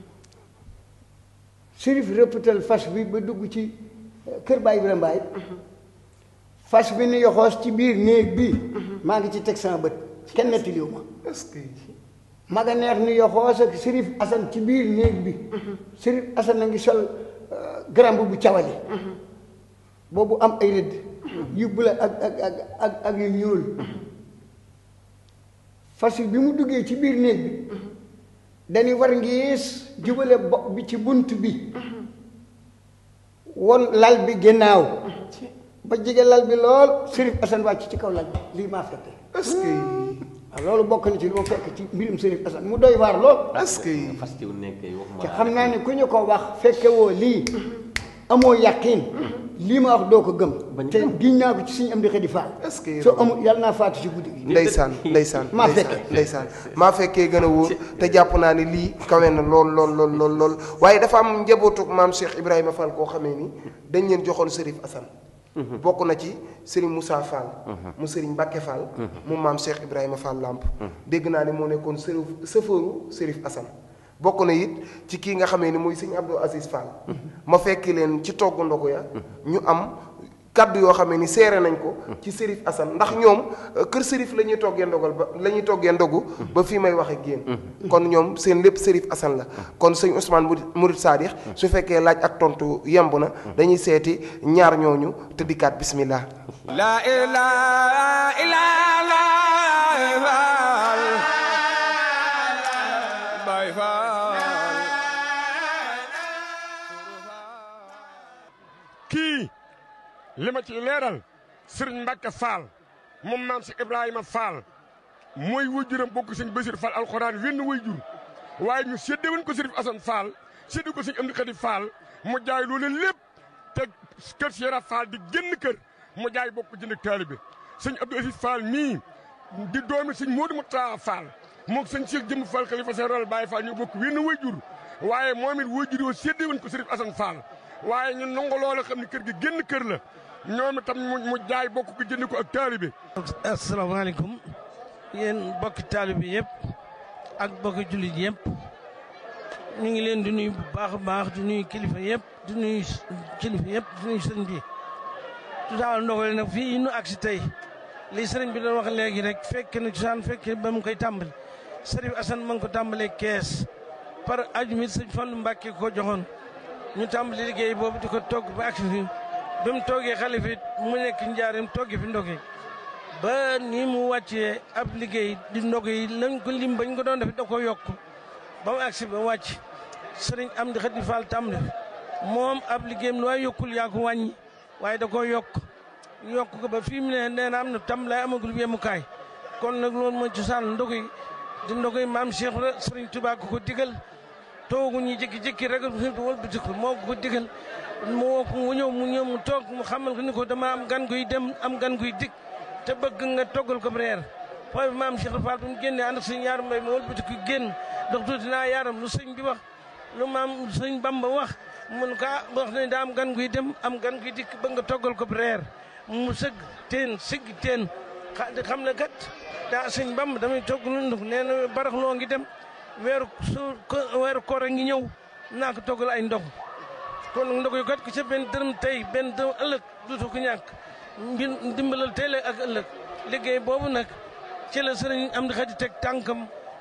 sërif rëpptal fas bi ba dugg ci eh, kër Baye Ibrahima Mbaye fas bi ni yoxoos ci biir néeg bi maa ngi ci teg sama bët kenn nettaliwu ma est-ce que maga neex ni yoxoos ak sërif Assane ci biir néeg bi sërif Assane a ngi sol garamb bu cawali boobu am ay rëdd yu bula ak ak ak ak ak yu ñuul fas bi mu duggee ci biir néeg bi dañuy war ngiis jubale bopp bi ci bunt bi won lal bi ginnaaw ba jege lal bi lool sërif Assane wàcc ci kaw lal bi lii maa fekke est-ce que waaw loolu bokk na ci lu ma fekk ci mbirum sërif Assane mu doy waar lool est-ce que fas ci wu nekkee waxuma te xam naa ne ku ñu ko wax fekke woo lii amoo yàqiin lii ma wax doo ko gëm Bañ te gëm. giñ naa ko ci suñu am di xëdi faal est-ce que soo amul yàlla naa faatu ci guddi gi ndeysaan ndeysaan Maa ndeysaan fekkee. ndeysaan maa fekkee gën a wóor te jàpp naa ne lii kawe na lool lool lool lool lool waaye dafa am njabootu maam Cheikh Ibrahima Fall koo xamee ni dañ leen joxoon Serif Assane bokk na ci Serigne Moussa Fall mu Serigne Mbacke Fall mu maam Cheikh Ibrahima Fall Lamp dégg naa ne moo nekkoon sërif sëfëru Serif Assane bokk na it ci kii nga xamee ni muy Serigne Abdou Aziz Fall ma fekki leen ci togg ndogu ya ñu am kaddu yoo xam ne ni seere nañ ko ci Serif Assane ndax ñoom euh, kër Serif la ñuy toggee ndogal ba la ñuy toggee ndogu ba fii may wax ak yéen kon ñoom seen lépp Serif Assane la kon sëñ Ousmane Mouride Mouride Sadikh su fekkee laaj ak tontu yemb na dañuy seeti ñaar ñooñu te dikkaat bismillah لا إله إلا الله باي فال kii li ma ci leeral sëriñ Mbacke Fall moom maam si Ibrahima Fall mooy wëjuram bokk sëñ Basir Fall alxuraan wenn wëjur waaye ñu séddee woon ko sëriñ Assane Fall séddee ko sëñ Amdi Xadi Fall mu jaay loolu lépp te kër Sera Fall di génn kër mu jaay bokk jënd ak taalibe sëñ Abdou Aziz Fall mii di doomi sëñ Modou Moutaa Fall moog sëñ Cheikh Jëmm Fall xalifa général Baye Fall ñu bokk wenn wëjur waaye moom it wëjur yoo séddee woon ko sëriñ Assane Fall waaye ñun nangu loola xam ne kër gi génn kër la ñoom itam mu mu jaay bokk ko jënd ko ak taalibe asalaamaaleykum yéen bokki taalibe yëpp ak bokki jullit yëpp ñu ngi leen di nuyu bu baax a baax di nuyu kilifa yëpp di nuyu kilifa yëpp di nuyu sëriñ bi tudaal ndogale nag fii nu agsi tey li sëriñ bi doon wax léegi rek fekk na cosaan fekk ba mu koy tàmbali sëriñ Assane ma ngi ko tàmbalee kees par ajumit sëñ Fallu Mbàkke ko joxoon ñu tàmbali liggéey boobu di ko togg ba agsi fi bi mu toogee xalifa it mu nekk njaarim toggi fi ndoge ba ni mu wàccee ab liggéey di ndoge yi lañ ko lim bañ ko doon def da ko yokk ba mu agsi ba wàcc sëriñ am di xadi fall tàmbali moom ab liggéeyam lu waay yokkul yaa ko wàññi waaye da ko yokk yokk ko ba fii mu ne nee na am na tàmbalaay amagul yemukaay kon nag loolu mooy cosaan ndoge yi di ndoge yi maam Cheikh la sëriñ Tuubaa ko ko digal toogu ñu jékki-jékki rek wëlbati ko moo ko digal mu woo ko mu ñëw mu ñëw mu toog mu xamal ko ni ko dama am gan guy dem am gan guy dikk te bëgg nga toggal ko reer foofu maam Cheikh Fall bi mu génnee ànd ak sëñ yaaram mbay ma wëlbati ko génn ndax tuuti naa yaaram lu sëñ bi wax lu maam sëñ Bamba wax mun ko ah wax ne daa am gan guy dem am gan guy dikk bëgg nga toggal ko reer mu sëgg teen sigg teen xa xam ne kat daa sëñ Bamba damay togg lu ndox nee na barax loo ngi dem weeru su weeru koor a ngi ñëw naa ko toggal ay ndox kon nag ndox yu kat ko ca benn dërëm tey benn dërëm ëllëg duutu ko ñàkk mbir ndimbalal tey la ak ëllëg liggéey boobu nag ci la sëriñ am di xadi teg tànkam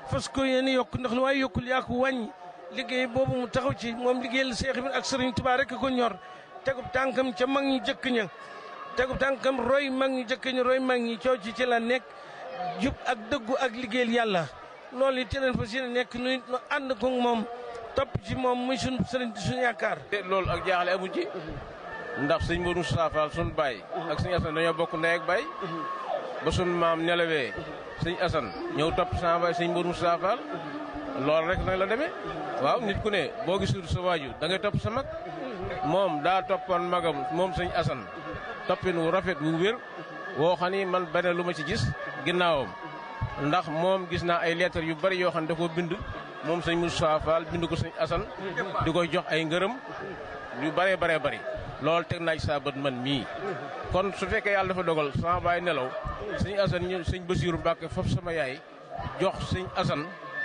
fas ko yéene yokk ndax lu waaye yokkul yaa ko wàññi liggéey boobu mu taxaw ci moom liggéeyal Seex Ibra ak Sëriñ Tuubaa rek ko ñor tegub tànkam ca mag ñi jëkk ña tegub tànkam roy mag ñi jëkk ña roy mag ñi coow ci ci la nekk jub ak dëggu ak liggéeyal yàlla loolu it ci leen fas yéene nekk nu nu ànd ko moom topp ci moom muy suñu sëriñ suñu yaakaar loolu ak jaaxle amu ci ndax sëñ Modou Moustapha Fall suñu baay ak sëñ Assane dañoo bokk ndey ak baay ba suñu maam nelawee sëñ Assane ñëw topp sama baay sëñ Modou Moustapha Fall loolu rek nag la demee waaw nit ku ne boo gisul sa waaju da ngay topp sa mag moom daa toppoon magam moom sëñ Assane toppin wu rafet wu wér woo xam ni man bane lu ma ci gis ginnaawam ndax moom gis naa ay lettres yu bari yoo xam ne da koo bind moom sëñ Moustapha Fall bind ko sëñ Assane di koy jox ay ngërëm yu baree baree bari loolu teg naa ci saa bët man mii kon su fekkee yàlla dafa dogal sama baay nelaw sëñ Assane ñu sëñ Basiiru Mbàkke foofu sama yaay jox sëñ Assane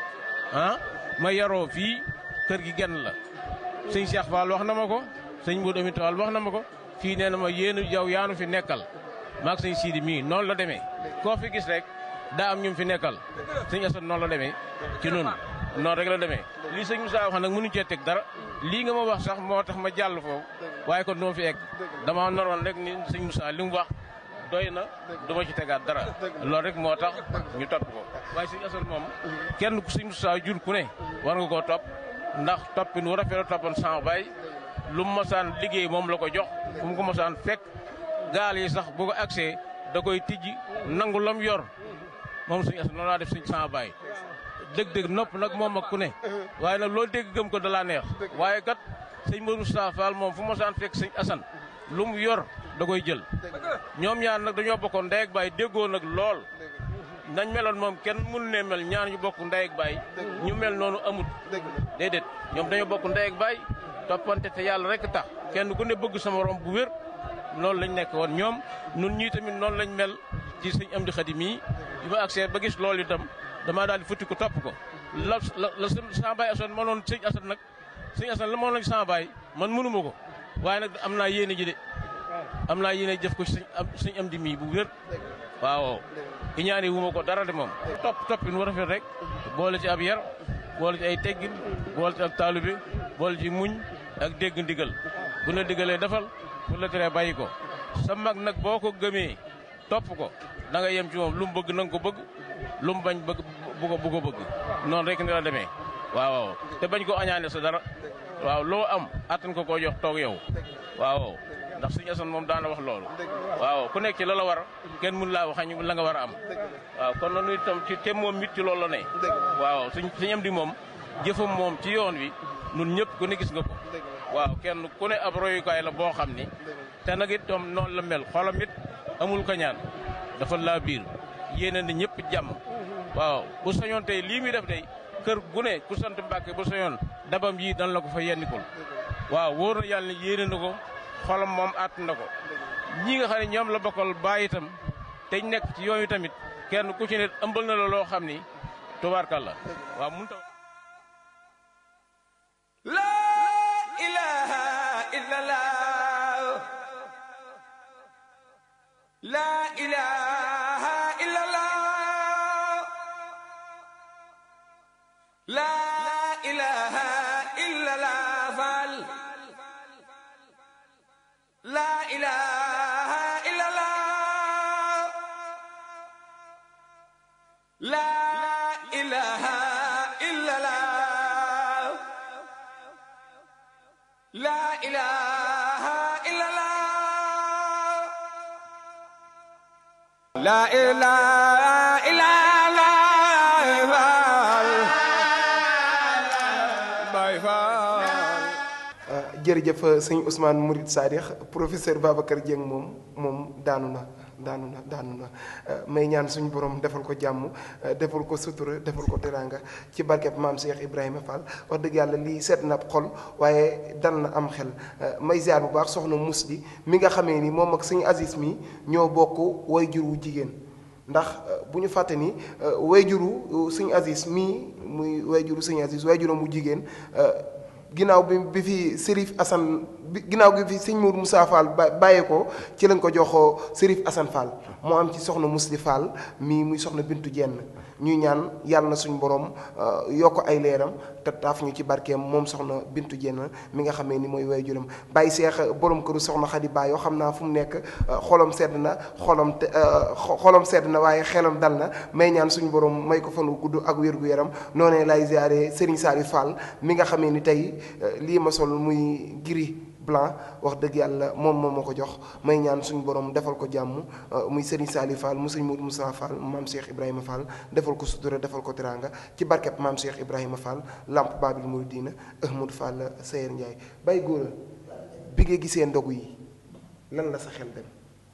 ah ma yaroo fii kër gi genn la sëñ Cheikh Fall wax na ma ko sëñ Modou Amit Fall wax na ma ko fii nee na ma yéen yow yaanu fi nekkal maag sëñ Sidi mii noonu la demee koo fi gis rek daa am ñu fi nekkal sëñ Assane noonu la demee ci noonu noonu rek la demee lii sëñ Moussa wax nag mënuñu cee teg dara lii nga ma wax sax moo tax ma jàll foofu waaye kon duma fi egg dama noroon rek ni sëñ Moussa li mu wax doy na du ma ci tegaat dara loolu rek moo tax ñu topp ko waaye sëñ Assane moom kenn ku sëñ Moussa jur ku ne war nga koo topp ndax toppin wu rafet la toppoon sama baay lu mu mosaan liggéey moom la ko jox fu mu ko mosaan fekk gaal yi sax bu ko agsee da koy tijji nangu lam yor moom sëñ Assane noonu laa def sëñ sama baay dëgg-dëgg nopp nag moom ak ku ne waaye nag loolu dégg gëm ko da laa neex waaye kat sëñ Modou Moustapha Fall moom fu mosaan fekk sëñ Assane lu mu yor da koy jël ñoom ñaar nag dañoo bokkoon ndey ak baay déggoo nag lool nañ meloon moom kenn mënu ne mel ñaar ñu bokk ndey ak baay ñu mel noonu amut déedéet ñoom dañoo bokk ndey ak baay toppante te yàlla rek tax kenn ku ne bëgg sama morom bu wér loolu lañ nekk woon ñoom nun ñii tamit noonu lañ mel ci sëñ Amdi Xadi mii bi ma accès ba gis loolu itam damaa daal di futti ko topp ko la la la sama baay Assane mënoon sëñ Assane nag sëñ Assane la mënoon sama baay man mënuma ko waaye nag am naa yéene ji de am naa yéene jëf ko sëñ am sëñ Amdi mii bu wér waaw iñaani wu ma ko dara de moom topp toppin war rafet rek boole ci ab yar boole ci ay teggin boole ci ak taalibe boole ci muñ ak dégg ndigal bu la digalee defal bu la teree bàyyi ko sa mag nag boo ko gëmee topp ko da nga yem ci moom lu mu bëgg na nga ko bëgg lu mu bañ bëgg bu ko bu ko bëgg noonu rek ni la demee waaw te bañ ko añaane sa dara waaw loo am attan ko koo jox toog yow waaw ndax suñu Assane moom daana wax loolu waaw ku nekk ci la la war kenn mun laa waxañ la nga war a am waaw kon nanu itam ci te moom mit ci loolu la ne waaw suñ suñu am di moom jëfam moom ci yoon wi nun ñëpp ku ne gis nga ko waaw kenn ku ne ab royukaay la boo xam ni te nag itam noonu la mel xolam it amul kañaan dafa laa biir yéene na ñëpp jàmm waaw bu sañoon tey lii muy def day kër gu ne ku sant Mbàkke bu sañoon dabam yii dan la ko fa yennikul waaw wóor na yàlla ne yéene na ko xolam moom àtt na ko ñi nga xam ne ñoom la bokkal bàyyi itam te ñu nekk ci yooyu tamit kenn ku ci ne ëmbal na la loo xam ni tubaarkàlla waaw mun ta La ilaha illallah La ilaha illallah La ilaha illallah Fall La ilaha illallah La ilaha illallah La ilaha illallah La ilaha illallah Baay Faal jërëjëf sëñ Ousmane Mourid Sadikh professeur Babacar Dieng moom moom daanu na daanu na daanu na may ñaan suñu borom defal ko jàmm defal ko sutura defal ko teraanga ci barkeb maam Cheikh Ibrahima Fall wax dëgg yàlla lii seet na ab xol waaye dal na am xel may ziar bu baax soxna Musli mi nga xamee ni moom ak sëñ Aziz mi ñoo bokk way jur wu jigéen ndax bu ñu fàtte ni way juru sëñ Aziz mii muy way juru sëñ Aziz way juram wu jigéen ginnaaw bi bi fi Serif Assane bi ginnaaw bi fi sëñ Mour Moussa Fall ba bàyyee ko ci lañ ko joxoo Serif Assane Fall moo am ci soxna Musli Fall mii muy soxna Bintu Jenn ñuy ñaan yàlla na suñu borom yokk ay leeram te taaf ñu ci barkeem moom soxna Bintu Jenn mi nga xamee ni mooy way juram bàyyi seex borom këru soxna Xadi Ba yoo xam naa fu mu nekk xolam sedd na xolam te xolam sedd na waaye xelam dal na may ñaan suñu borom may ko fan wu gudd ak wér gu yaram noonee lay ziare Serigne Saliou Fall mi nga xamee ni tey lii ma sol muy gris blanc wax dëgg yàlla moom moom ma ko jox may ñaan suñu borom defal ko jàmm muy Serigne Saliou Fall mu sëñ Modou Moussa Fall maam Cheikh Ibrahima Fall defal ko sutura defal ko teraanga ci barkeb maam Cheikh Ibrahima Fall lamp Babil Mouridina Ahmadou Fall Sayer Ndiaye bay góor bi nga gisee ndogu yi lan la sa xel dem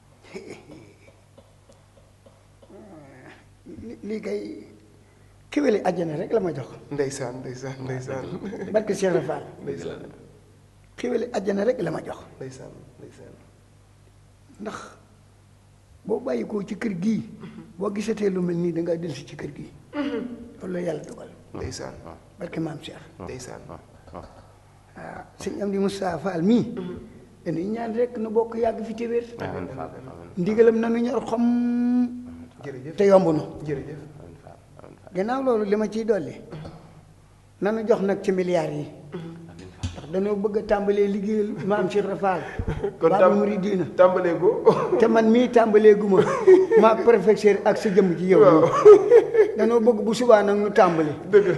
lii kay kéwéli àjjana rek la ma jox ndeysaan ndeysaan ndeysaan barke Cheikh Ibra Fall ndeysaan kéwéli àjjana rek la ma jox ndeysaan ndeysaan ndax boo bàyyi ko ci kër gii boo gisatee lu mel nii da ngaa dellusi ci kër gii loolu la yàlla dogal ndeysaan barke maam Cheikh ndeysaan waaw sëñ Amdi Moussa Fall mii dañuy ñaan rek nu bokk yàgg fi te wér amiin Fall amiin ndigalam nanu ñor xom jërëjëf te yomb nu jërëjëf gannaaw loolu li ma ciy dolli nanu jox nag ci milliards yi ndax dañoo bëgg a tàmbalee liggéeyal maam Cheikh Ibra Fall kon Baabul Muridiina tàmbalee ko te man mii tàmbalee gu ma maa professeur ak sa jëmm ji yow danoo bëgg bu subaa nag nu tàmbali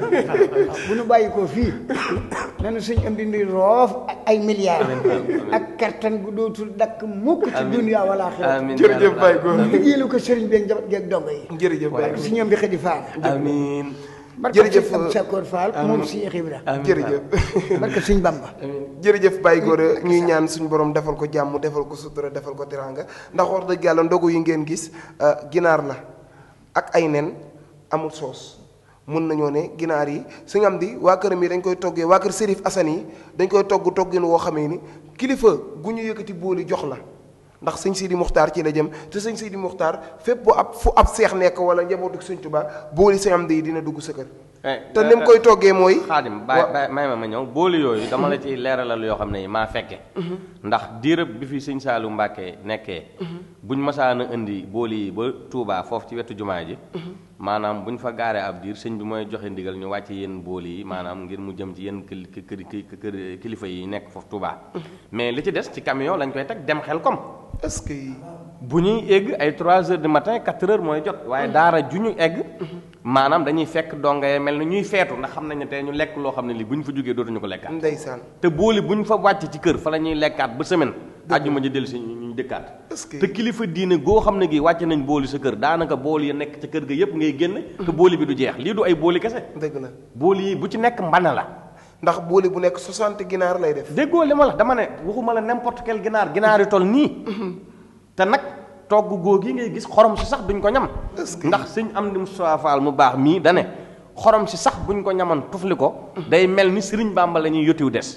bu nu bàyyi ko fii nanu suñ am di ndi roof ak ay milliards ak kartan gu dootul dakk mukk ci dunya wala axira amiin jërëjëf Baye Góor liggéeyalu ko sëriñ bi ak njaboot gi ak dongo yi jërëjëf Baye su ñoom bi xëdi faal amiin barke Jërëjëf, sëñ Abdou Sakor Fall moom si Cheikh Ibra amiin jërëjëf barke sëñ Bamba jërëjëf Baye Góor ñuy ñaan suñu borom defal ko jàmm defal ko sutura defal ko teraanga ndax wax dëgg yàlla ndogu yi ngeen gis ginaar la ak ay nen amul soos mun nañoo ne ginaar yi su am di waa këram yi dañ koy toggee waa kër Serif Assane yi dañ koy togg toggin woo xamee ni kilifa gu ñu yëkkati booli jox la ndax sëñ Sidi Muxtaar ci la jëm te sëñ Sidi Muxtaar fépp bu ab fu ab seex nekk wala njabootu sëñ Tuubaa booli sëñ am di dina dugg sa kër te ni mu koy toggee mooy xaadim baay baay may ma ma ñëw booli yooyu dama la ciy leeralal yoo xam ne maa fekke ndax diirëb bi fi sëñ Saalu Mbàkke nekkee buñ masaan a indi booli yi ba Touba foofu ci wetu jumaa ji maanaam buñ fa gaaree ab diir sëñ bi mooy joxe ndigal ñu wàcce yenn booli yi maanaam ngir mu jëm ci yenn kil kër kër kilifa yi nekk foofu Touba mais li ci des ci camion lañ koy teg dem xel kom est-ce que bu ñuy egg ay 3 heures du matin 4 heures mooy jot waaye daara ju ñu egg maanaam dañuy fekk donga yee mel na ñuy feetu ndax xam nañ ne tey ñu lekk loo xam ne lii bu ñu fa jógee dootuñu ko lekkaat ndeysaan te booli bu ñu fa wàcc ci kër fa la ñuy lekkaat ba semaine àjjuma ji dellu si ñu dëkkaat est-ce que te kilifa diine goo xam ne gi wàcc nañ booli sa kër daanaka booli ya nekk ca kër ga yépp ngay génne te booli bi du jeex lii du ay booli kese dëgg la booli yi bu ci nekk mbana la ndax booli bu nekk 60 ginaar lay def déggoo li ma la dama ne waxuma la n'importe quel ginaar ginaar yi toll nii te nag togg góog yi ngay gis xorom si sax duñ ko ñam ndax sëñ am di Moustapha Fall mu baax mii dane xorom si sax buñ ko ñaman tufli ko day mel ni Sëriñ Bàmba la ñuy yotiw des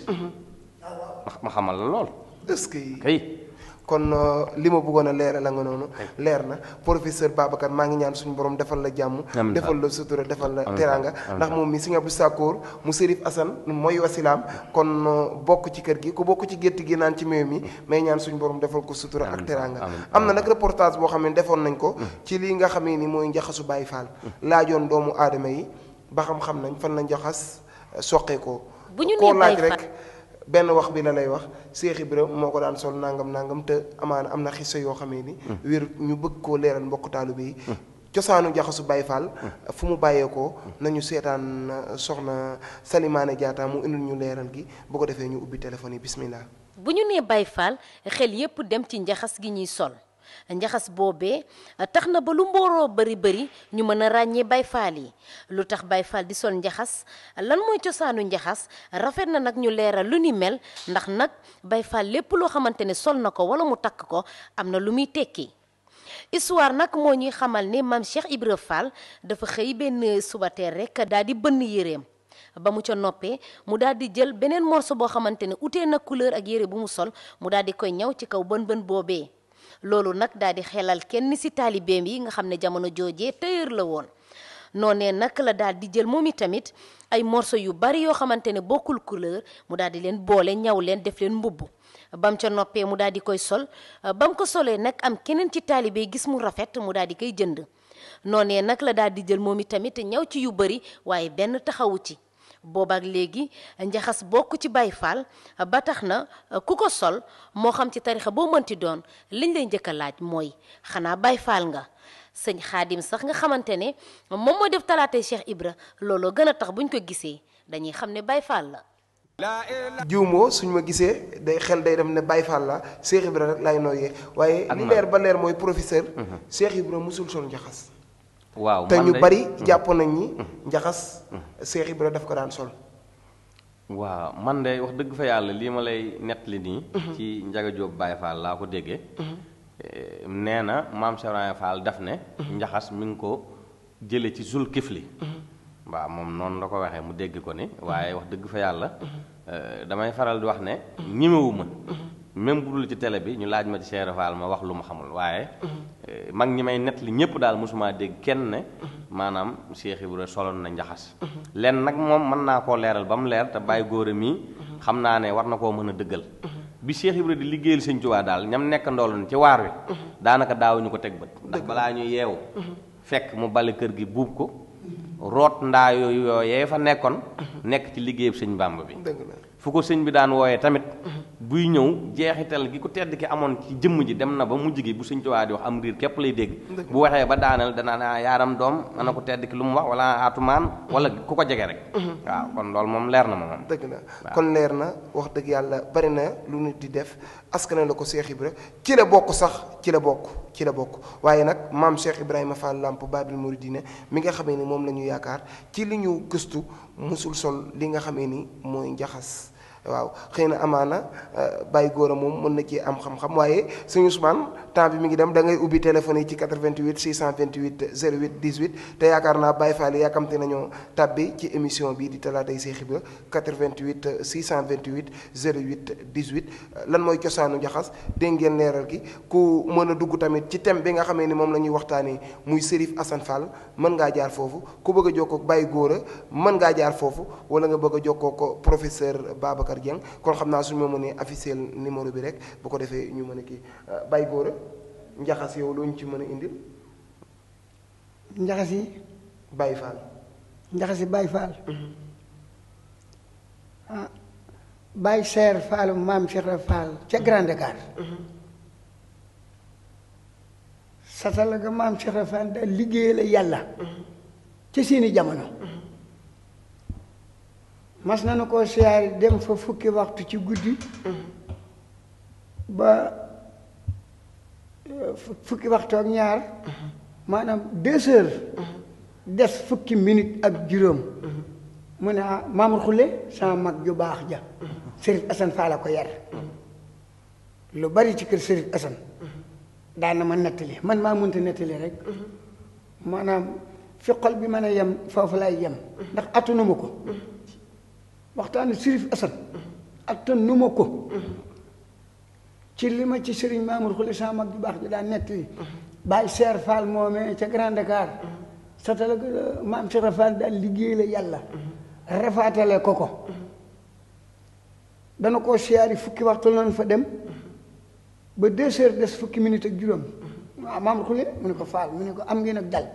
ndax ma xamal la lool est-ce que kay kon li ma bëggoon a leeral la nga noonu leer na professeur Babacar maa ngi ñaan suñu borom defal la jàmm Amiin. defal la sutura defal la Amiin. teraanga Amiin. ndax moom mi Sëñ Abdou Sakkoor mu Sërif Assane mooy wasilaam kon bokk ci kër gi ku bokk ci gétt gi naan ci meew mi may ñaan suñu borom defal ko sutura ak Amiin. teraanga Amiin. am na nag reportage boo xam ne defoon nañ ko ci lii nga xamee ni mooy njaxasu Baay Faal laajoon doomu aadama yi ba xam-xam nañ fan la njaxas soqee ko Bu ñu koo nee laaj Baay rek benn wax bi la lay wax Cheikh Ibra moo ko daan sol nangam nangam te amaana am na xisa yoo xamee ni wér ñu bëgg koo leeral mbokk taalibe yi cosaanu jaxasu Baay Faal fu mu bàyyeekoo nañu seetaan uh, soxna Salimaane Jaata mu indil ñu leeral gi bu ko defee ñu ubbi téléphone yi bismillah bu ñu nee Baay Faal xel yépp dem ci njaxas gi ñuy sol njaxas boobee tax na ba lu mbooroo bari bari ñu mën a ràññee Baay Faal yi lu tax Baay Faal di sol njaxas lan mooy cosaanu njaxas rafet na nag ñu leeral lu ni mel ndax nag Baay Faal lépp loo xamante ne sol na ko wala mu takk ko am na lu muy tekki histoire nag moo ñuy xamal ne maam Cheikh Ibra Fall dafa xëy benn subateer rek daal di bënn yéreem ba mu ca noppee mu daal di jël beneen morceau boo xamante ne utee na couleur ak yére bu mu sol mu daal di koy ñaw ci kaw bën bën boobee loolu nag daal di xelal kenn ci taalibeem yi nga xam ne jamono joojee tailleur la woon noonee nag la daal di jël moom itamit ay morceau yu bari yoo xamante ne bokkul couleur mu daal di leen boole ñaw leen def leen mbubb bam ca noppee mu daal di koy sol ba mu ko solee nag am keneen ci taalibe gis mu rafet mu daal di koy jënd noonee nag la daal di jël moom itamit ñaw ci yu bëri waaye benn taxawu ci boobaak léegi njaxas bokk ci Baay Faal ba tax na ku ko sol moo xam ci tarixa boo mënti doon liñ lay njëkk a laaj mooy xanaa Baay Faal nga sëñ xaadim sax nga xamante ne moom moo def talaatay Cheikh Ibra looloo gën a tax buñ ko gisee dañuy xam ne Baay Faal la jiwmoo suñ ma gisee day xel day dem ne Baye Fall la Cheikh Ibra rek laay nooyee waaye li leer ba leer mooy professeur Cheikh Ibra musul sol njaxas waaw te man ñu de- bari jàpp nañ ni njaxas Cheikh Ibra daf ko daan sol waaw man de wax dëgg fa yàlla lii ma lay nettali nii. ci Njaga Jóob Baay Faal laa ko déggee. Eh, nee na maam Cheikh Ibrahima Fall daf ne. njaxas mi ngi ko jële ci zul kifli. waaw moom noonu la ko waxee mu dégg ko ni waaye wax dëgg fa yàlla. eh, damay faral di wax ne. ñimewuma même bu dul ci télé bi ñu laaj ma ci Cheikh Fall ma wax lu ma xamul waaye. eh, mag ñi may nettali ñëpp daal mosuma dégg kenn ne. maanaam Cheikh Ibra soloon na njaxas. lenn nag moom mën naa koo leeral ba mu leer te bàyyi góor mii xam naa ne war na koo mën a dëggal. bi Cheikh Ibra di liggéeyal Sëñ Tuubaa daal ñam nekk ndooloon ci waar wi. daanaka daawuñu ko teg bët. ndax balaa ñu yeewu. fekk mu bale kër gi buub ko. root ndaa yooyu yooyee fa nekkoon. nekk ci liggéeyub Sëñ Bàmba bi. dëgg la fu ko sëñ bi daan wooyee tamit buy ñëw jeexital gi ku tedd ki amoon ci jëmm ji dem na ba mujj gi bu sëñ Tuubaa di wax am riir képp lay dégg bu waxee ba daaneel danaa naa yaaram doom ana ko tedd ki lu mu wax wala atumaan wala ku ko jege rek waaw kon loolu moom leer na ma moom dëgg la kon leer na wax dëgg yàlla bari na lu nit di def askane la ko Cheikh Ibra ci la bokk sax ci la bokk ci la bokk waaye nag maam Cheikh Ibrahima Fall Lamp Babil Mouridine mi nga xamee ni moom la ñu yaakaar ci li ñu gëstu musul sol li nga xamee ni mooy njaxas waaw xëy na amaana bàyyi góor a moom mën na ci am xam-xam waaye sëñ Ousmane temps bi mi ngi dem da ngay ubbi téléphone yi ci 88 628 08 18 te yaakaar naa Baye Fall yàkkamte nañoo tàbbi ci émission bi di talaatay Cheikh Ibra 88 628 08 18 lan mooy cosaanu njaxas dégg ngeen leeral gi ku mën a dugg tamit ci thème bi nga xamee ni moom la ñuy waxtaanee muy Serif Assane Fall mën ngaa jaar foofu ku bëgg a jokkoo ak Baye Góora mën ngaa jaar foofu wala nga bëgg a jokkoo ko professeur Babacar Dieng kon xam naa suñu ma mënee officiel numéro bi rek bu ko defee ñu mën a kii Baye Góora njaxas yow loo ñu ci mën a indil njaxas yi Baye Fall njaxas yi Baye Fall ah Baye Seer Fall maam Cheikh Ibra Fall ca Grand Dakar satala ga maam Cheikh Ibra Fall daal liggéey la yàlla ca seeni jamono mas nañu koo siyaari dem fa fukki waxtu ci guddi ba fukki waxtu ak ñaar maanaam deux heures des fukki minute ak juróom mu ne ah Mamour Khoule sama mag ju baax ja Serif Assane Fall la ko yar lu bari ci kër Serif Assane daan na ma nettali man maa mënta nettali rek maanaam fi xol bi mën a yem foofu lay yem ndax attanuma ko waxtaanu Serif Assane attanuma ko ci li ma ci sëriñ Mamour Khoule sama mag ju baax ja daan nettali Baye Seer Fall moomee ca Grand Dakar satala maam Cheikh Fall daal liggéey la yàlla rafaatale ko ko dana koo siyaari fukki waxtu lañ fa dem ba deux heures des fukki minutes ak juróom waaw maam xule mu ne ko faal mu ne ko am ngeen ak dal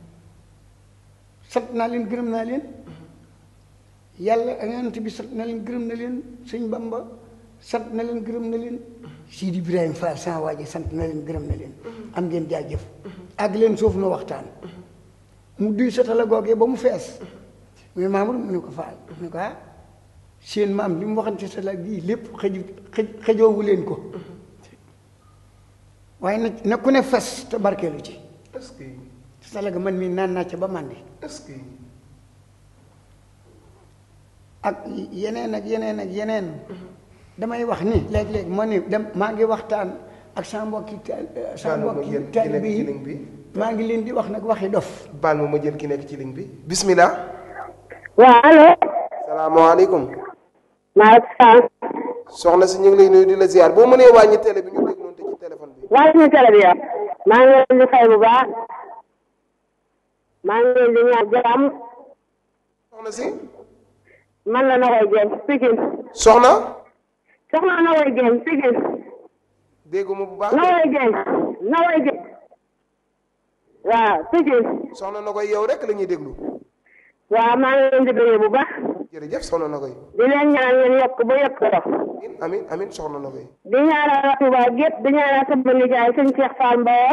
sant naa leen gërëm naa leen yàlla ak yonent bi sant na leen gërëm na leen sëñ Bamba sant na leen gërëm na leen Sidi Ibrahima Fall sama waa ji sant na leen gërëm na leen am ngeen jaajëf àgg leen suuf nu waxtaan mu duy satala googee ba mu fees mu ne Mamour mu ne ko faal mu ne ko ah seen maam li mu waxante satala gii lépp xëju xëj xëjoowu leen ko waaye nag na ku ne fes te barkeelu ci est-ce que satala ga man mii naan naa ca ba màndi est-ce que ak yeneen ak yeneen ak yeneen damay wax ni léeg-léeg ma ni dem maa ngi waxtaan ak sa mbokki taal sa Baal ma mbokki jël ki taalibe nekk ci yi ligne bi maa ngi leen di wax nag waxi dof baal ma ma jël ki nekk ci ligne bi bismillah waaw allo salaamaaleykum maaleykum salaam soxna si ñu ngi lay nuyu di la ziar boo mënee wàññi télé bi ñu dégg noonu te ci téléphone bi waaye suñu télé bi yow maa ngi leen di fay bu baax maa ngi leen di ñaan jàmm soxna si man la Nogoy Dieng Pikine soxna soxna Nogoy Dieng Pikine dégguma bu baax Nogoy Dieng Nogoy Dieng waaw Pikine soxna na koy yow rek la ñuy déglu waaw maa ngi leen di bëggee bu baax jërëjëf soxna na koy di leen ñaan ngeen yokk ba yokk ko amin amin amin soxna na koy di ñaanal waa Touba gépp di ñaanal sama nijaay sëñ Cheikh Fall Mbaor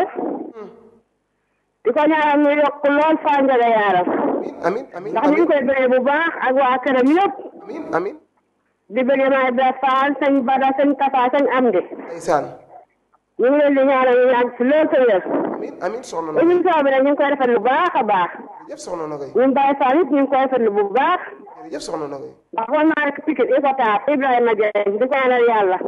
di ko ñaanal ñu yokk lool Fall Ndiaga Yaram amin amin ndax ñu ngi koy bëggee bu baax ak waa këram yëpp amin amin di bëggee maay Ibra Fall sëñ Bada sëñ Tafa sëñ Amdi ndeysaan ñu ngi leen di ñaanal ñu yàgg si lool sa wér amin amin soxna na koy émission bi nag ñu ngi koy rafetlu bu baax a baax jërëjëf soxna na koy ñun Baye Fall it ñu ngi koy rafetlu bu baax jërëjëf soxna na koy ndax xool naa rek Pikine Icotaf Ibrahima Dieng di ñaanal yàlla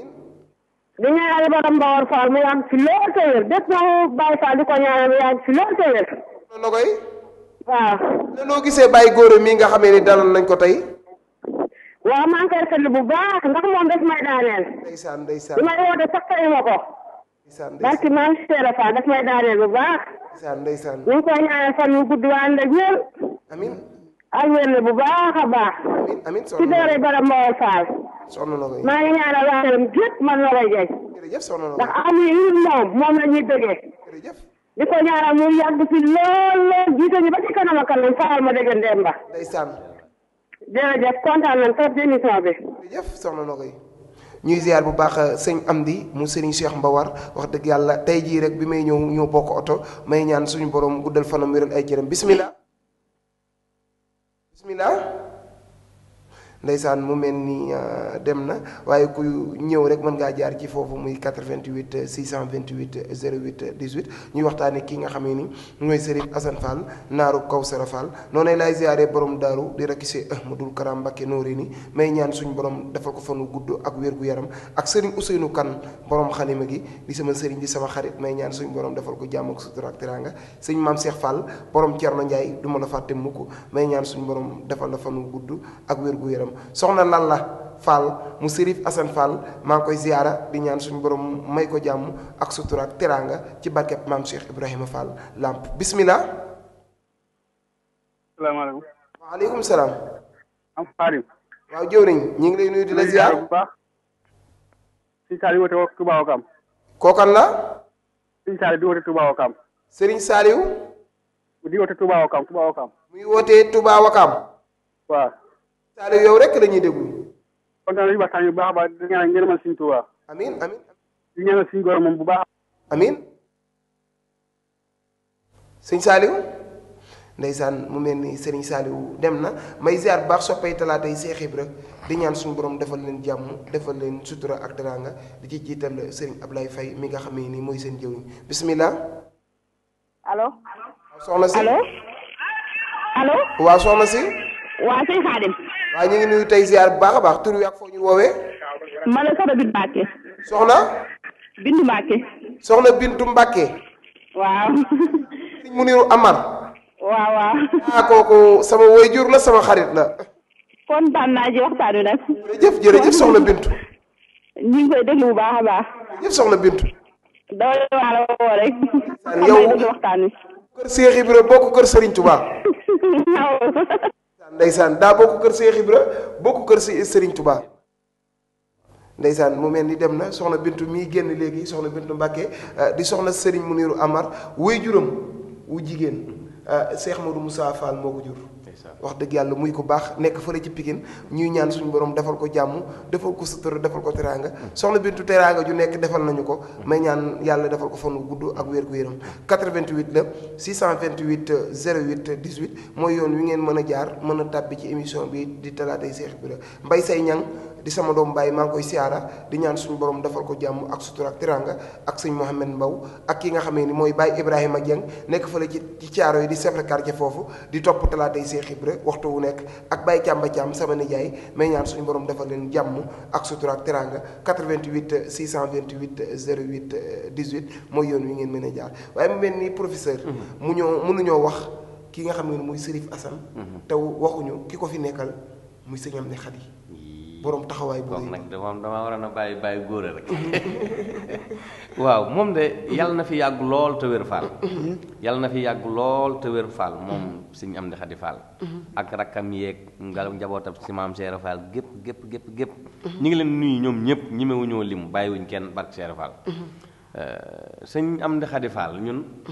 di ñaanal borom Mbawar Fall mu yàgg si lool sa wér bépp Baye Fall di ko ñaanal mu yàgg si lool sa wér soxna na koy waaw noo gisee bàyyi góor mii nga xamee ni dalal nañ ko tey waaw maa ngi koy rafetlu bu baax ndax moom daf may daaneel ndeysaan ndeysaan bi may woote sax tey ma ko ndeysaan barki maam Seera Fall daf may daaneel bu baax ndeysaan ndeysaan ñu ngi koy ñaanal fan wu gudd waa ànd ak wér amin ak wér la bu baax a baax amin amin ci soxna na doore borom Mbawar Fall soxna na koy maa ngi ñaanal waa këram gépp man la koy jeex jërëjëf soxna na ndax koy amuñu lu dul moom moom la ñuy bëggee jërëjëf di ko ñaanal mu yàgg fi lool lool jiite ñu ba ci kanam a kanam faal ma dégg Ndemba ndeysaan jërëjëf kontaan nañ trop ci émission bi jërëjëf soxna na koy ñuy ziar bu baax sëñ Amdi mu sëriñ Cheikh Mbawar wax dëgg yàlla tey jii rek bi may ñëw ñëw bokk oto may ñaan suñu borom guddal fanam wéral ay cëram bismillah bismillah ndeysaan mu mel ni dem na waaye ku ñëw rek mën ngaa jaar ci foofu muy 88 628 08 18 ñuy waxtaane kii nga xamee ni mooy Serigne Assane Fall naaru Kawsara Fall noonu laay ziaree borom daaru di rakki see Ahmadul Karam Mbakke nooré ni may ñaan suñu borom defal ko fanu gudd ak wér gu yaram ak Serigne Ousseynou Kane borom xalima gi di sama Serigne di sama xarit may ñaan suñu borom defal ko jàmm ak sutura ak teraanga sëñ Maam Cheikh Fall borom Thierno Ndiaye du ma la fàtte mukk may ñaan suñu borom defal la fanu gudd ak wér gu yaram soxna Lalla Fall mu Serif Assane Fall maa ngi koy ziyaara di ñaan suñu borom may ko jàmm ak sutura ak teraanga ci barkeb maam Cheikh Ibrahima Fall Lamp bismillah. salaamaaleykum. waaleykum salaam. am Xaadim. waaw jëwriñ ñi ngi lay nuyu di la ziyaar bu baax. Sëñ Saali woote woo Touba Wakam. kookan la. Sëñ Saali di woote Touba Wakam. Serigne Saliou. di woote Touba Wakam Touba Wakam. muy wootee Touba Wakam. waaw. Saliou yow rek la ñuy déglu. kontaan nañu waxtaan yu baax a baax di ñaanal ngeen mën Sëñ Touba. amiin amiin. di ñaanal suñu góor moom bu baax. amiin. sëñ Saliou. ndeysaan mu mel ni Serigne Saliou dem na may ziar bu baax soppay talaata yi Seex Ibra di ñaan suñu borom defal leen jàmm defal leen sutura ak teraanga di ci jiital Serigne Ablaye Faye mi nga xamee ni mooy seen jëwriñ bismillah. allo. soxna si allo. allo. waaw soxna si. waa sëñ Xaadim. waaw ñu ngi nuyu tey ziar bu baax a baax tur wi ak foo ñu woowee. ma la soxna Bintu Mbàkke. soxna. Bintu Mbàkke. soxna Bintu Mbàkke. waaw. sëñ Muniru Amar. waaw waaw. ah kooku sama waajur la sama xarit la. kontaan naa ci waxtaan wi nag. jërëjëf jërëjëf soxna Bintu. ñu ngi koy déglu bu baax a baax. jërëjëf soxna Bintu. dama la waa la woo rek. yow déglu waxtaan wi. kër Seex Ibra bokk kër Serigne Touba. ndeysaan daa bokk kër Seex Ibra bokk kër si Serigne Touba. ndeysaan mu mel ni dem na soxna Bintu mii génn léegi soxna Bintu Mbàkke di soxna Serigne Muniru Amar wuy juram wu jigéen Cheikh Modou Moussa Fall moo ko jur wax dëgg yàlla muy ko baax nekk fële ci Pikine ñuy ñaan suñu borom defal ko jàmm defal ko sutura defal ko teraanga soxna Bintu teraanga ju nekk defal nañu ko may ñaan yàlla defal ko fan wu gudd ak wér gu yaram 88 la 628 08 18 mooy yoon wi ngeen mën a jaar mën a tàbbi ci émission bi di talaatay Cheikh Ibra Mbay say ñang di sama doom Baye maa ngi koy siyaara di ñaan suñu borom defal ko jàmm ak sutura ak teraanga ak sëñ Mohamed Mbaw ak ki nga xamee ni mooy Baye Ibrahima Dieng nekk fële ci ci caaro yi di chef de quartier foofu di topp talaatay Cheikh Ibra waxtu wu nekk ak Baye Càmba Càmm sama nijaay may ñaan suñu borom defal leen jàmm ak sutura ak teraanga 88 628 08 18 mooy yoon wi ngeen mën a jaar waaye mu mel ni professeur. mu ñoo mënuñoo wax ki nga xam ne muy Serif Assane. te waxuñu ki ko fi nekkal muy sëñ Amdi Xadi borom taxawaay bu kooku nag dama dama waroon a bàyyi bàyyi góor rek waaw moom de yàlla na fi yàgg lool te wér faal yàlla na fi yàgg lool te wér faal moom suñu am di xadi faal ak rakkam yeeg nga njabootam si maam Cheikh Fall gépp gépp gépp gépp ñu ngi leen nuyu ñoom ñëpp ñemewuñoo lim bàyyiwuñ kenn barke Cheikh Fall sëñ am di xadi faal ñun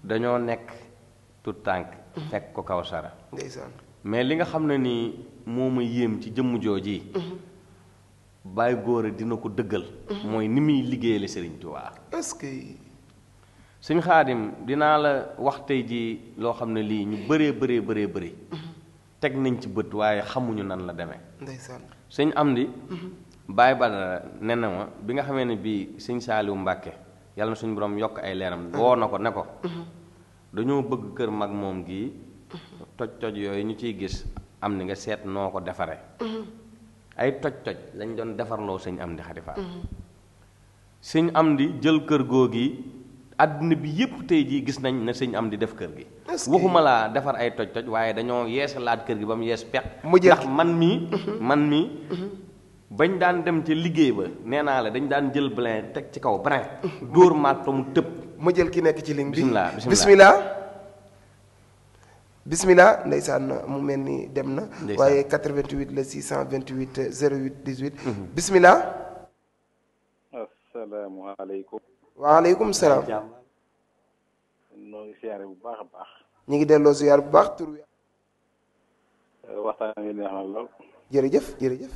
dañoo nekk tout tànk fekk ko Kawsara ndeysaan mais li nga xam ne nii moo ma yéem ci jëmm jooji Baye Góora dina ko dëggal mooy ni muy liggéeyale Sëriñ Tuubaa est-ce que sëñ Xaadim dinaa la wax tey ji loo xam ne lii ñu bëree bëree bëree bëri teg nañ ci bët waaye xamuñu nan la demee ndeysaan sëñ Amdi Baye Badara ne na ma bi nga xamee ne bii sëñ Saaliwu Mbàkke yàlla na suñu borom yokk ay leeram woo na ko ne ko dañoo bëgg kër mag moom gii toj toj yooyu ñu ciy gis am ni nga seet noo ko defare ay toj toj lañ doon defarloo sëñ Amdi Xadi Faal sëñ Amdi jël kër googi àdduna bi yépp tey jii gis nañ ne sëñ Amdi def kër gi waxuma laa defar ay toj toj waaye dañoo yeesalaat kër gi ba mu yees peq ndax man mii man mii bañ daan dem ca liggéey ba nee naa la dañ daan jël brin teg ci kaw brin dóor màtto mu tëb ma jël ki nekk ci ligne bi bismillah bismillah bismillah ndeysaan mu mel ni dem na waaye 88 la 628 08 18 bismillah asalaamaaleykum waaleykum salaam noo ngi siyaare bu baax a baax ñu ngi delloo ziyaar bu baax tur wi waxtaan wi neex na lool jërëjëf jërëjëf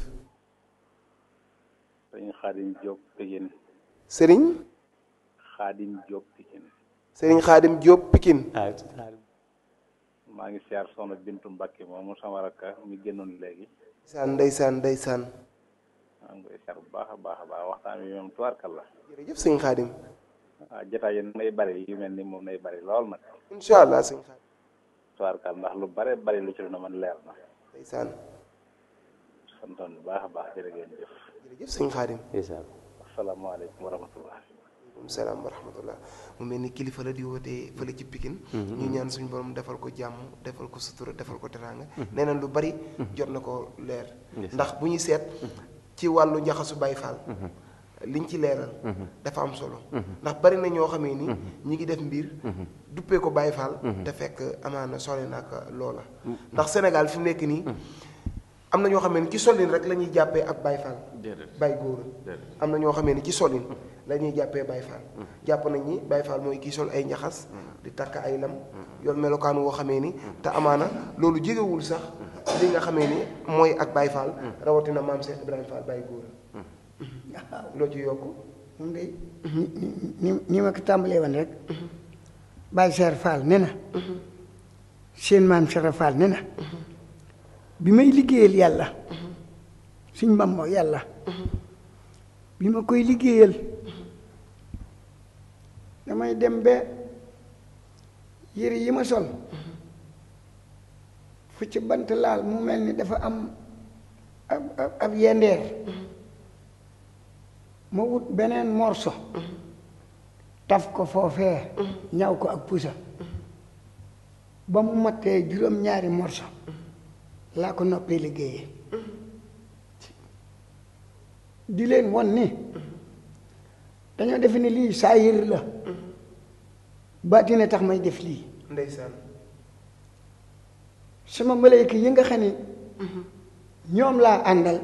sëñ Xaadim Diop Pikine sëriñ Xaadim Diop Pikine sëriñ Xaadim Diop Pikine maa ngi siyaar soxna Bintu Mbàkke moomu sama rakka mi génnoon léegi ndeysaan ndeysaan ndeysaan maa ngi koy siyaar bu baax a baax a baax waxtaan wi moom tubaarkal la jërëjëf sëñ Xaadim waaw jotaay yi nay bari yu mel ni moom nay bari lool nag incha allah sëñ Xaadim tubaarkal ndax lu bare bari lu ci lu na man leer na ndeysaan santoon bu baax a baax jërë ngeen jëf jërëjëf sëñ Xaadim asalaamaaleykum wa rahmatullah waaleykum salaam wa rahmatullah mu mel ni kilifa la di wootee fële ci Pikine ñu ñaan suñu borom defal ko jàmm defal ko sutura defal ko teraanga nee na lu bari jot na ko leer ndax bu ñuy seet ci wàllu njaxasu Baay Faal liñ ci leeral dafa am solo ndax bari na ñoo xamee ni ñi ngi def mbir duppee ko Baay Faal te fekk amaana sole nag loola ndax Sénégal fi mu nekk nii am na ñoo xamee ni ci solin rek la ñuy jàppee ak Baay Faal Baay Góor am na ñoo xamee ni ci solin la ñuy jàppee Baay Faal jàpp nañ ni Baay Faal mooy kii sol ay njaxas di takk ay lam yoon melokaan woo xamee ni te amaana loolu jegewul sax li nga xamee ni mooy ak Baay Faal rawatina maam Cheikh Ibrahima Fall Baay Góor loo ci yokk moom day ni ni ma ko tàmbalee woon rek Baay Cheikh Fall ne na seen maam Cheikh Fall ne na bi may liggéeyal yàlla suñ mam moo yàlla bi ma koy liggéeyal damay dem ba yére yi ma sol fu ci bant laal mu mel ni dafa am ab ab yendeer ma wut beneen morso taf ko foofee ñaw ko ak pusa ba mu mattee juróom-ñaari morso laa ko noppee liggéeyee di leen won ni dañoo defe ni lii saa yër la baatine tax may def lii ndeysaan sama malayka yi nga xam ni ñoom laa àndal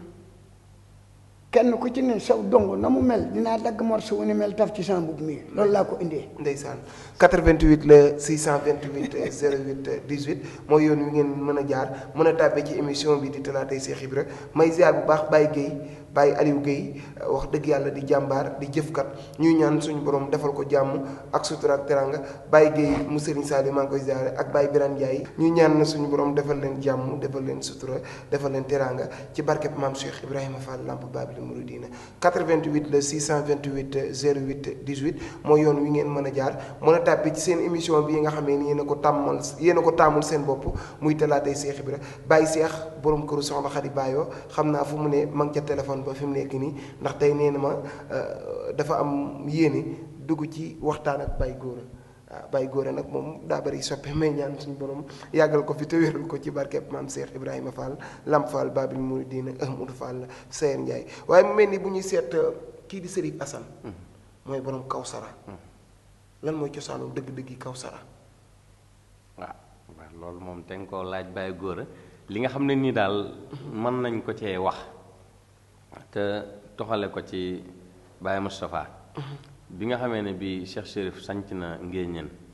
kenn ku ci ne saw dong na mu mel dinaa dagg morso wu ni mel taf ci sama mbubb mi loolu laa ko indee ndeysaan 88 la 628 08 18 mooy yoon wi ngeen mën a jaar mën a tàbbee ci émission bi di talaatay Cheikh Ibra may ziar bu baax Baye Guèye Baye Aliou Guèye wax dëgg yàlla di jàmbaar di jëfkat ñuy ñaan suñu borom defal ko jàmm ak sutura ak teranga Baye Guèye mu Serigne Saliou maa ngi koy ziare ak Baye Birane Ndiaye ñuy ñaan na suñu borom defal leen jàmm defal leen sutura defal leen teranga ci barkeb maam Cheikh Ibrahima Fall Lamp Babil Mouridina 88 la 628 08 18 mooy yoon wi ngeen mën a jaar mën a tàbbi ci seen émission bi nga xamee ni yéen a ko tàmmal yéen a ko tàmmul seen bopp muy talaatay Cheikh Ibra Baye Cheikh borom këru soxna Xadi Baayoo xam naa fu mu ne ma ngi ca téléphone ba fi mu nekk nii ndax tey nee na ma dafa am yéene dugg ci waxtaan ak Baye Góora waaw Baye Góora nag moom daa bari soppe may ñaan suñu borom yàggal ko fi te wéral ko ci barkeb maam Cheikh Ibrahima Fall Lamp Fall Babil Mouridina Ahmadou Fall Seyer Ndiaye waaye mu mel ni bu ñuy seet kii di Serif Assane mooy borom Kawsara lan mooy cosaanu dëgg-dëgg Kawsara waaw waaw loolu moom te nga koo laaj Baye Góora li nga xam ne nii daal mën nañ ko cee wax te toxale ko ci Baye Moustapha bi nga xamee ne bi Cheikh Chérif sanc na ngéeñeen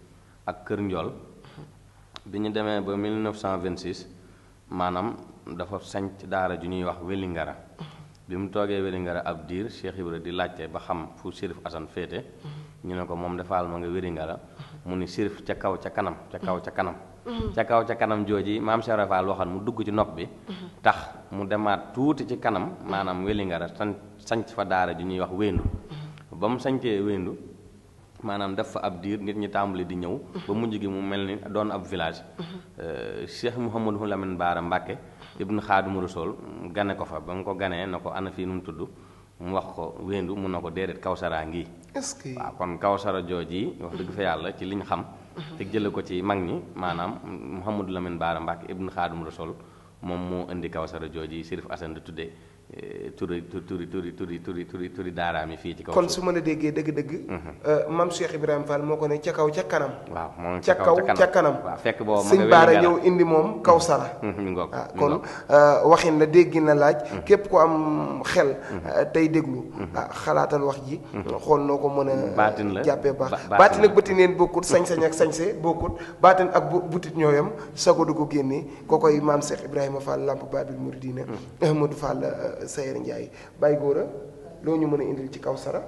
ak Kër Njool bi ñu demee ba 1926 maanaam dafa sanc daara ju ñuy wax Wélingara bi mu toogee Wélingara ab diir Cheikh Ibra di laajte ba xam fu Chérif Assane féete ñu ne ko moom defaal ma nga Wélingara mu ni Chérif ca kaw ca kanam ca kaw ca kanam ca kaw ca kanam jooji maam Cheikh Ibra Fall waxoon mu dugg ci nopp bi tax mu demaat tuuti ci kanam maanaam Wélingara san sanc fa daara ju ñuy wax Wéndu ba mu sancee Wéndu maanaam def fa ab diir nit ñi tàmbali di ñëw ba mujj gi mu mel ni doon ab village Cheikh Mouhamadou Lamine Baara Mbàkke ibnu Xaadimu Rasuul gane ko fa ba mu ko ganee na ko ana fii nu mu tudd mu wax ko Wéndu mun na ko déedéet Kawsara ngi est-ce que waaw kon Kawsara jooji wax dëgg fa yàlla ci liñ xam te jële ko ci mag ñi maanaam Mouhamadou Lamine Baara Mbàkke ibnu Xaadimu Rasuul moom moo indi Kawsara jooji Chérif Assane di tuddee turi turi turi turi turi turi turi daaraam yi fii ci kaw kon su ma la déggee dëgg-dëgg maam Cheikh Ibrahima Fall moo ko ne ca kaw ca kanam waaw moom ca kaw ca kanam waaw fekk boobu sëñ Baara ñëw indi moom Kawsara mi ngoog ah kon waxin la déggi na laaj képp ku am xel tey déglu ah xalaatal wax ji xool noo ko mën a baatin la jàppee baax baatin ak bëti neen bokkut sañ-sañ ak sañse bokkut baatin ak butit ñooyam sago du ko génnee koo koy maam Cheikh Ibrahima Fall Lamp Babil Mouridina Ahmadou Fall Sayer Ndiaye Baye Gora loo ñu mën a indil ci Kawsara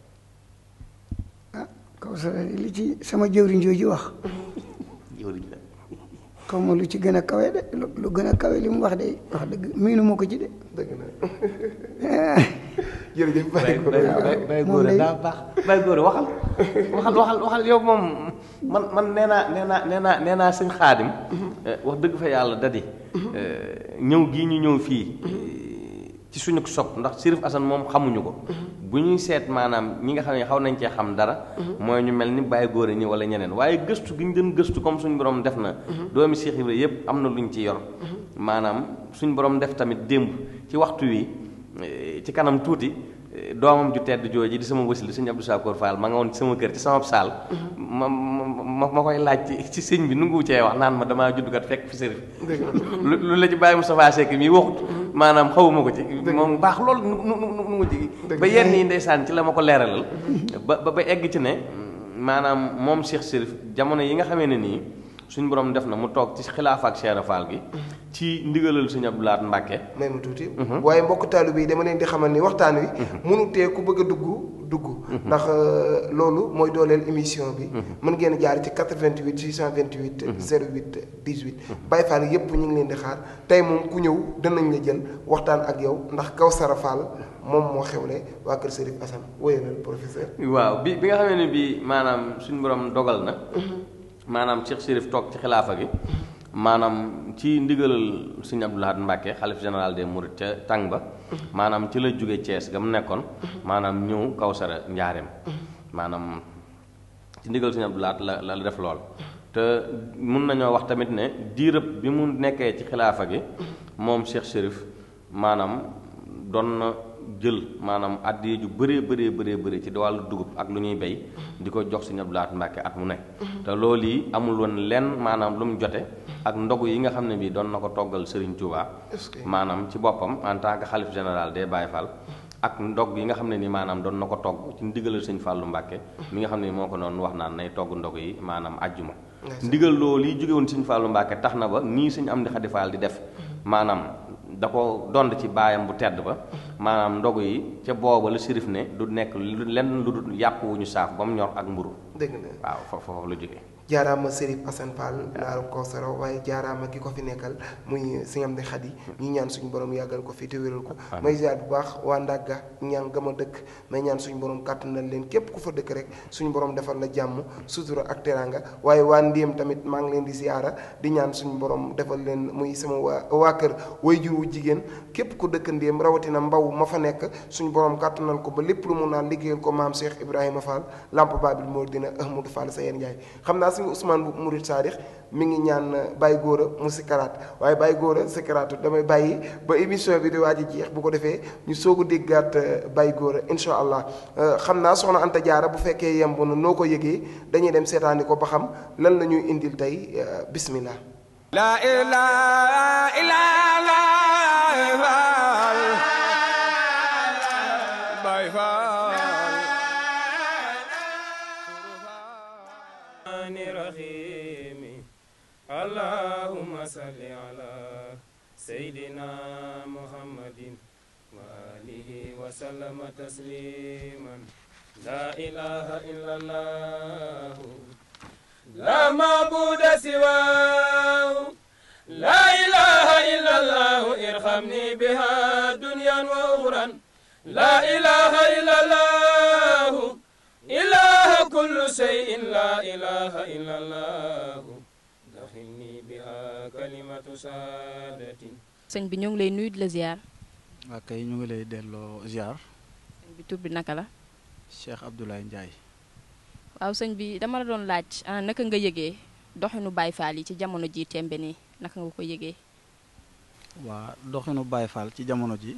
ah Kawsara li ci sama jëwriñ jooju wax jëwriñ la xaw ma lu ci gën a kawe de lu lu gën a kawe li mu wax de wax dëgg miinu ma ko ci de dëgg na jërëjëf Baye Gora Baye Gora daa baax Baye Gora waxal waxal waxal waxal yow moom man man nee naa nee naa nee naa nee naa sëñ xaadim wax dëgg fa yàlla dadi ñëw gii ñu ñëw fii ci suñu sopp ndax Chérif Assane moom xamuñu ko bu ñuy seet maanaam ñi nga xam ne xaw nañ cee xam dara mooy ñu mel ni Baye Gora ñi wala ñeneen waaye gëstu gi ñu doon gëstu comme suñu borom def na doomi Cheikh Ibra yépp am na luñ ci yor maanaam suñu borom def tamit démb ci waxtu wi ci kanam tuuti doomam ju tedd jooji di sama wasil sëñ Abdou Sakoor Fall ma nga woon ci sama kër ci sama saal ma ma ma koy laaj ci sëñ bi nu ngu cee wax naan ma damaa juddukat fekk fi sërif lu la ci bàyyi Moustapha Seck mi waxut maanaam xawuma ko ci moom baax loolu nu nu nu nu ci ba yenn yi ndeysaan ci la ma ko leeralal ba ba ba egg ci ne maanaam moom Cheikh Sërif jamono yi nga xamee ne nii suñu borom def na mu toog ci xilaafa ak Cheikh Fall gi ci ndigalal sëñ Abdou Lahad Mbacke may mu tuuti waaye mbokk taalibe yi dama leen di xamal ni waxtaan wi mënu tee ku bëgg a dugg dugg ndax loolu mooy dooleel émission bi mën ngeen jaar ci 88 628 08 18 Baye Fall yépp ñu ngi leen di xaar tey moom ku ñëw danañ la jël waxtaan ak yow ndax Kawsara Fall moom moo xewle waa kër Chérif Assane wóyalal professeur waaw bi bi nga xamee ne bii maanaam suñu borom dogal na maanaam Cheikh Chérif toog ci xilaafa gi maanaam ci ndigalal sëñ Abdou Lahad Mbacke xalif général des Mourides ca tàng ba maanaam ci la jóge Thiès ga mu nekkoon maanaam ñëw Kawsara njaareem maanaam ci ndigal sëñ Abdou Lahad la la def lool te mun nañoo wax tamit ne diirëb bi mu nekkee ci xilaafa gi moom Cheikh Chérif maanaam doon na jël maanaam addiya ju bëree bëree bëree bëri ci wàllu dugub ak lu ñuy bay di ko jox sëñ Abdou Lahad Mbacke at mu nekk te loolu yi amul woon lenn maanaam lu mu jote ak ndogu yi nga xam ne bii doon na ko toggal Serigne Touba maanaam ci boppam en tant que xalif général des Baye Fall ak ndog yi nga xam ne ni maanaam doon na ko togg ci ndigalal sëñ Fallou Mbacke mi nga xam ne moo ko noonu wax naan nay togg ndog yi maanaam ajjuma ndigal loolu yi jóge woon sëñ Fallou Mbacke tax na ba nii sëñ Amdi Khady Fall di def maanaam da ko dond ci baayam bu tedd ba maanaam ndogu yi ca booba la sirif ne du nekk lu lenn lu dul yàpp wu ñu saaf ba mu ñor ak mburu dëgg na waaw foofu foofu la jógee jaaraama Chérif Assane Fall naaru Kawsara waaye jaaraama ki ko fi nekkal muy sëñ Amdi Khady ñu ñaan suñu borom yàggal ko fi te wéral ko may ziar bu baax waa Ndagga ñaan gama dëkk may ñaan suñu borom kàttanal leen képp ku fa dëkk rek suñu borom defal la jàmm sutura ak teranga waaye waa Ndéem tamit maa ngi leen di ziara di ñaan suñu borom defal leen muy sama waa waa kër way jur wu jigéen képp ku dëkk Ndéem rawatina mbaw ma fa nekk suñu borom kàttanal ko ba lépp lu mun naan liggéeyal ko maam Cheikh Ibrahima Fall Lamp Babil Mouridina Ahmadou Fall Sayer Ndiaye xam naa suñu Ousmane bu Murid Saadix mi ngi ñaan Baye Gora mu sikkaraat waaye Baye Gora sikkaraatu damay bàyyi ba émission bi di waaj a jeex bu ko defee ñu soog a déggaat Baye Gora incha allah xam naa soxna Anta Diarra bu fekkee yemb na noo ko yëgee dañuy dem seetaani ko ba xam lan la ñuy indil tey bismillah La ilaha illallah Baye Fall سيدنا محمد وآله وسلم تسليما لا إله إلا الله لا معبود سواه لا إله إلا الله ارحمني بها دنيا وأخرى لا إله إلا الله إله كل شيء لا إله إلا الله دخلني بها كلمة سعادة sëñ bi ñu ngi lay nuyu di la ziar waa kay ñu ngi lay delloo ziar sëñ bi tur bi naka la Cheikh Abdoulaye Ndiaye waaw sëñ bi dama la doon laaj ah naka nga yëgee doxinu Baye Fall yi ci jamono ji tembe nii naka nga ko yëgee waa doxinu Baye Fall ci jamono ji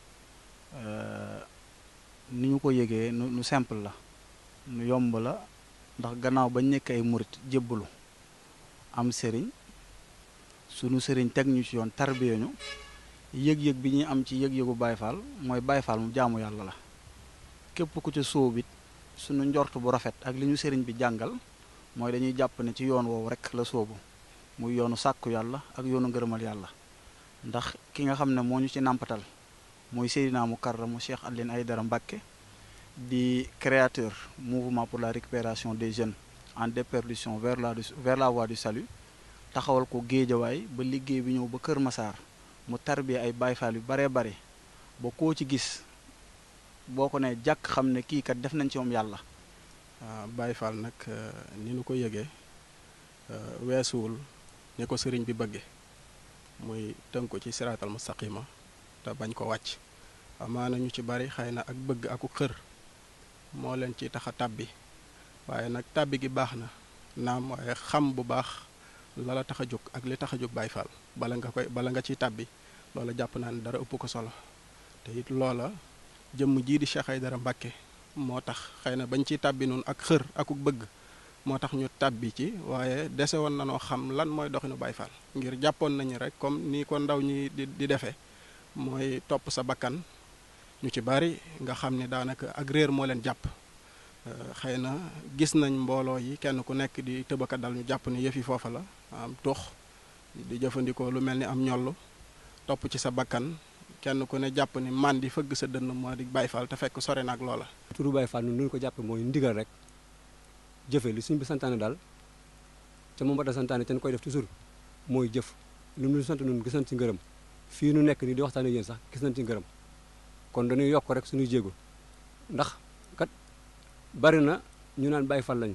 ni ñu ko yëgee nu nu simple la nu yomb la ndax gannaaw bañ nekk ay murit jébbalu am sëriñ sunu sëriñ teg ñu ci yoon tarbiya ñu yëg-yëg bi ñuy am ci yëg-yëgu Baye Fall mooy Baye Fall mu jaamu yàlla la képp ku ca sóobit sunu njort bu rafet ak li ñu sëriñ bi jàngal mooy dañuy jàpp ne ci yoon woowu rek la sóobu muy yoonu sàkku yàlla ak yoonu ngërëmal yàlla ndax ki nga xam ne moo ñu ci nàmpatal mooy Seydina Mukarramu Cheikh Alioune Aïdara Mbacké di créateur mouvement pour la récupération des jeunes en déperdition vers la vers la voie du salut taxawal ko géejawaay ba liggéey bi ñëw ba Kër Masaar mu tarbiya ay Baye Fall yu baree bare ba koo ci gis boo ko ne jàkk xam ne kii kat def nañ ci moom yàlla waaw Baye Fall nag ni nu ko yëgee weesuwul ni ko sëriñ bi bëgge muy tënk ko ci siraatal mustaqima te bañ ko wàcc amaana ñu ci bari xëy na ak bëgg aku xër moo leen ci tax a tàbbi waaye nag tàbbi gi baax na naam waaye xam bu baax la la tax a jóg ak li tax a jóg Baye Fall bala nga koy bala nga ciy tàbbi loola jàpp naa ne dara ëpp ko solo te it loola jëmm jii di Cheikh Aïdara Mbacké moo tax xëy na bañ ciy tàbbi noonu ak xër aku bëgg moo tax ñu tàbbi ci waaye dese woon na noo xam lan mooy doxinu Baye Fall ngir jàppoon nañu rek comme ni ko ndaw ñi di di defee mooy topp sa bakkan ñu ci bari nga xam ni daanaka ak réer moo leen jàpp xëy na gis nañ mbooloo yi kenn ku nekk di tëbaka dal ñu jàpp ni yëf yi foofa la am tux di jëfandikoo lu mel ni am ñollu topp ci sa bakkan kenn ku ne jàpp ni man di fëgg sa dënn moo di Baye Fall te fekk sore na ak loola. turu Baye Fall nu ñu ko jàppe mooy ndigal rek jëfe li suñ bi santaane daal te moom ba da santaane te ñu koy def toujours mooy jëf lu mu sant nun gis nañ ci ngërëm fii nu nekk nii di waxtaane yéen sax gis nañ ci ngërëm kon dañuy yokk rek suñuy jéego ndax kat bari na ñu naan Baye Fall lañu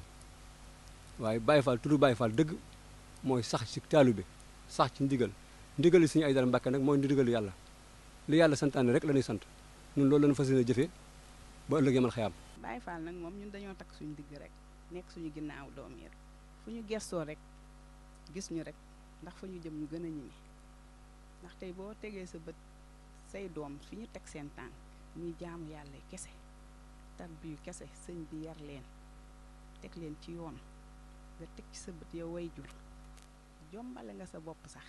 waaye Baye Fall turu Baye Fall dëgg mooy sax ci taalibe sax ci ndigal ndigal li suñu Aïdara Mbacké nag mooy ndigal yàlla li yàlla santaane rek la ñuy sant ñun loolu lañu fas yéene jëfee ba ëllëg yamal xayaam Baye Fall nag moom ñun dañoo takk suñu digg rek nekk suñu ginnaaw doom yi fu ñu gestoo rek gis ñu rek ndax fu ñu jëm ñu gën a ñime ndax tey boo tegee sa bët say doom fi ñu teg seen tànk ñuy jaamu yàlla kese tarbiyu kese sëñ bi yar leen teg leen ci yoon nga teg ci sa bët yow way jur jombale nga sa bopp sax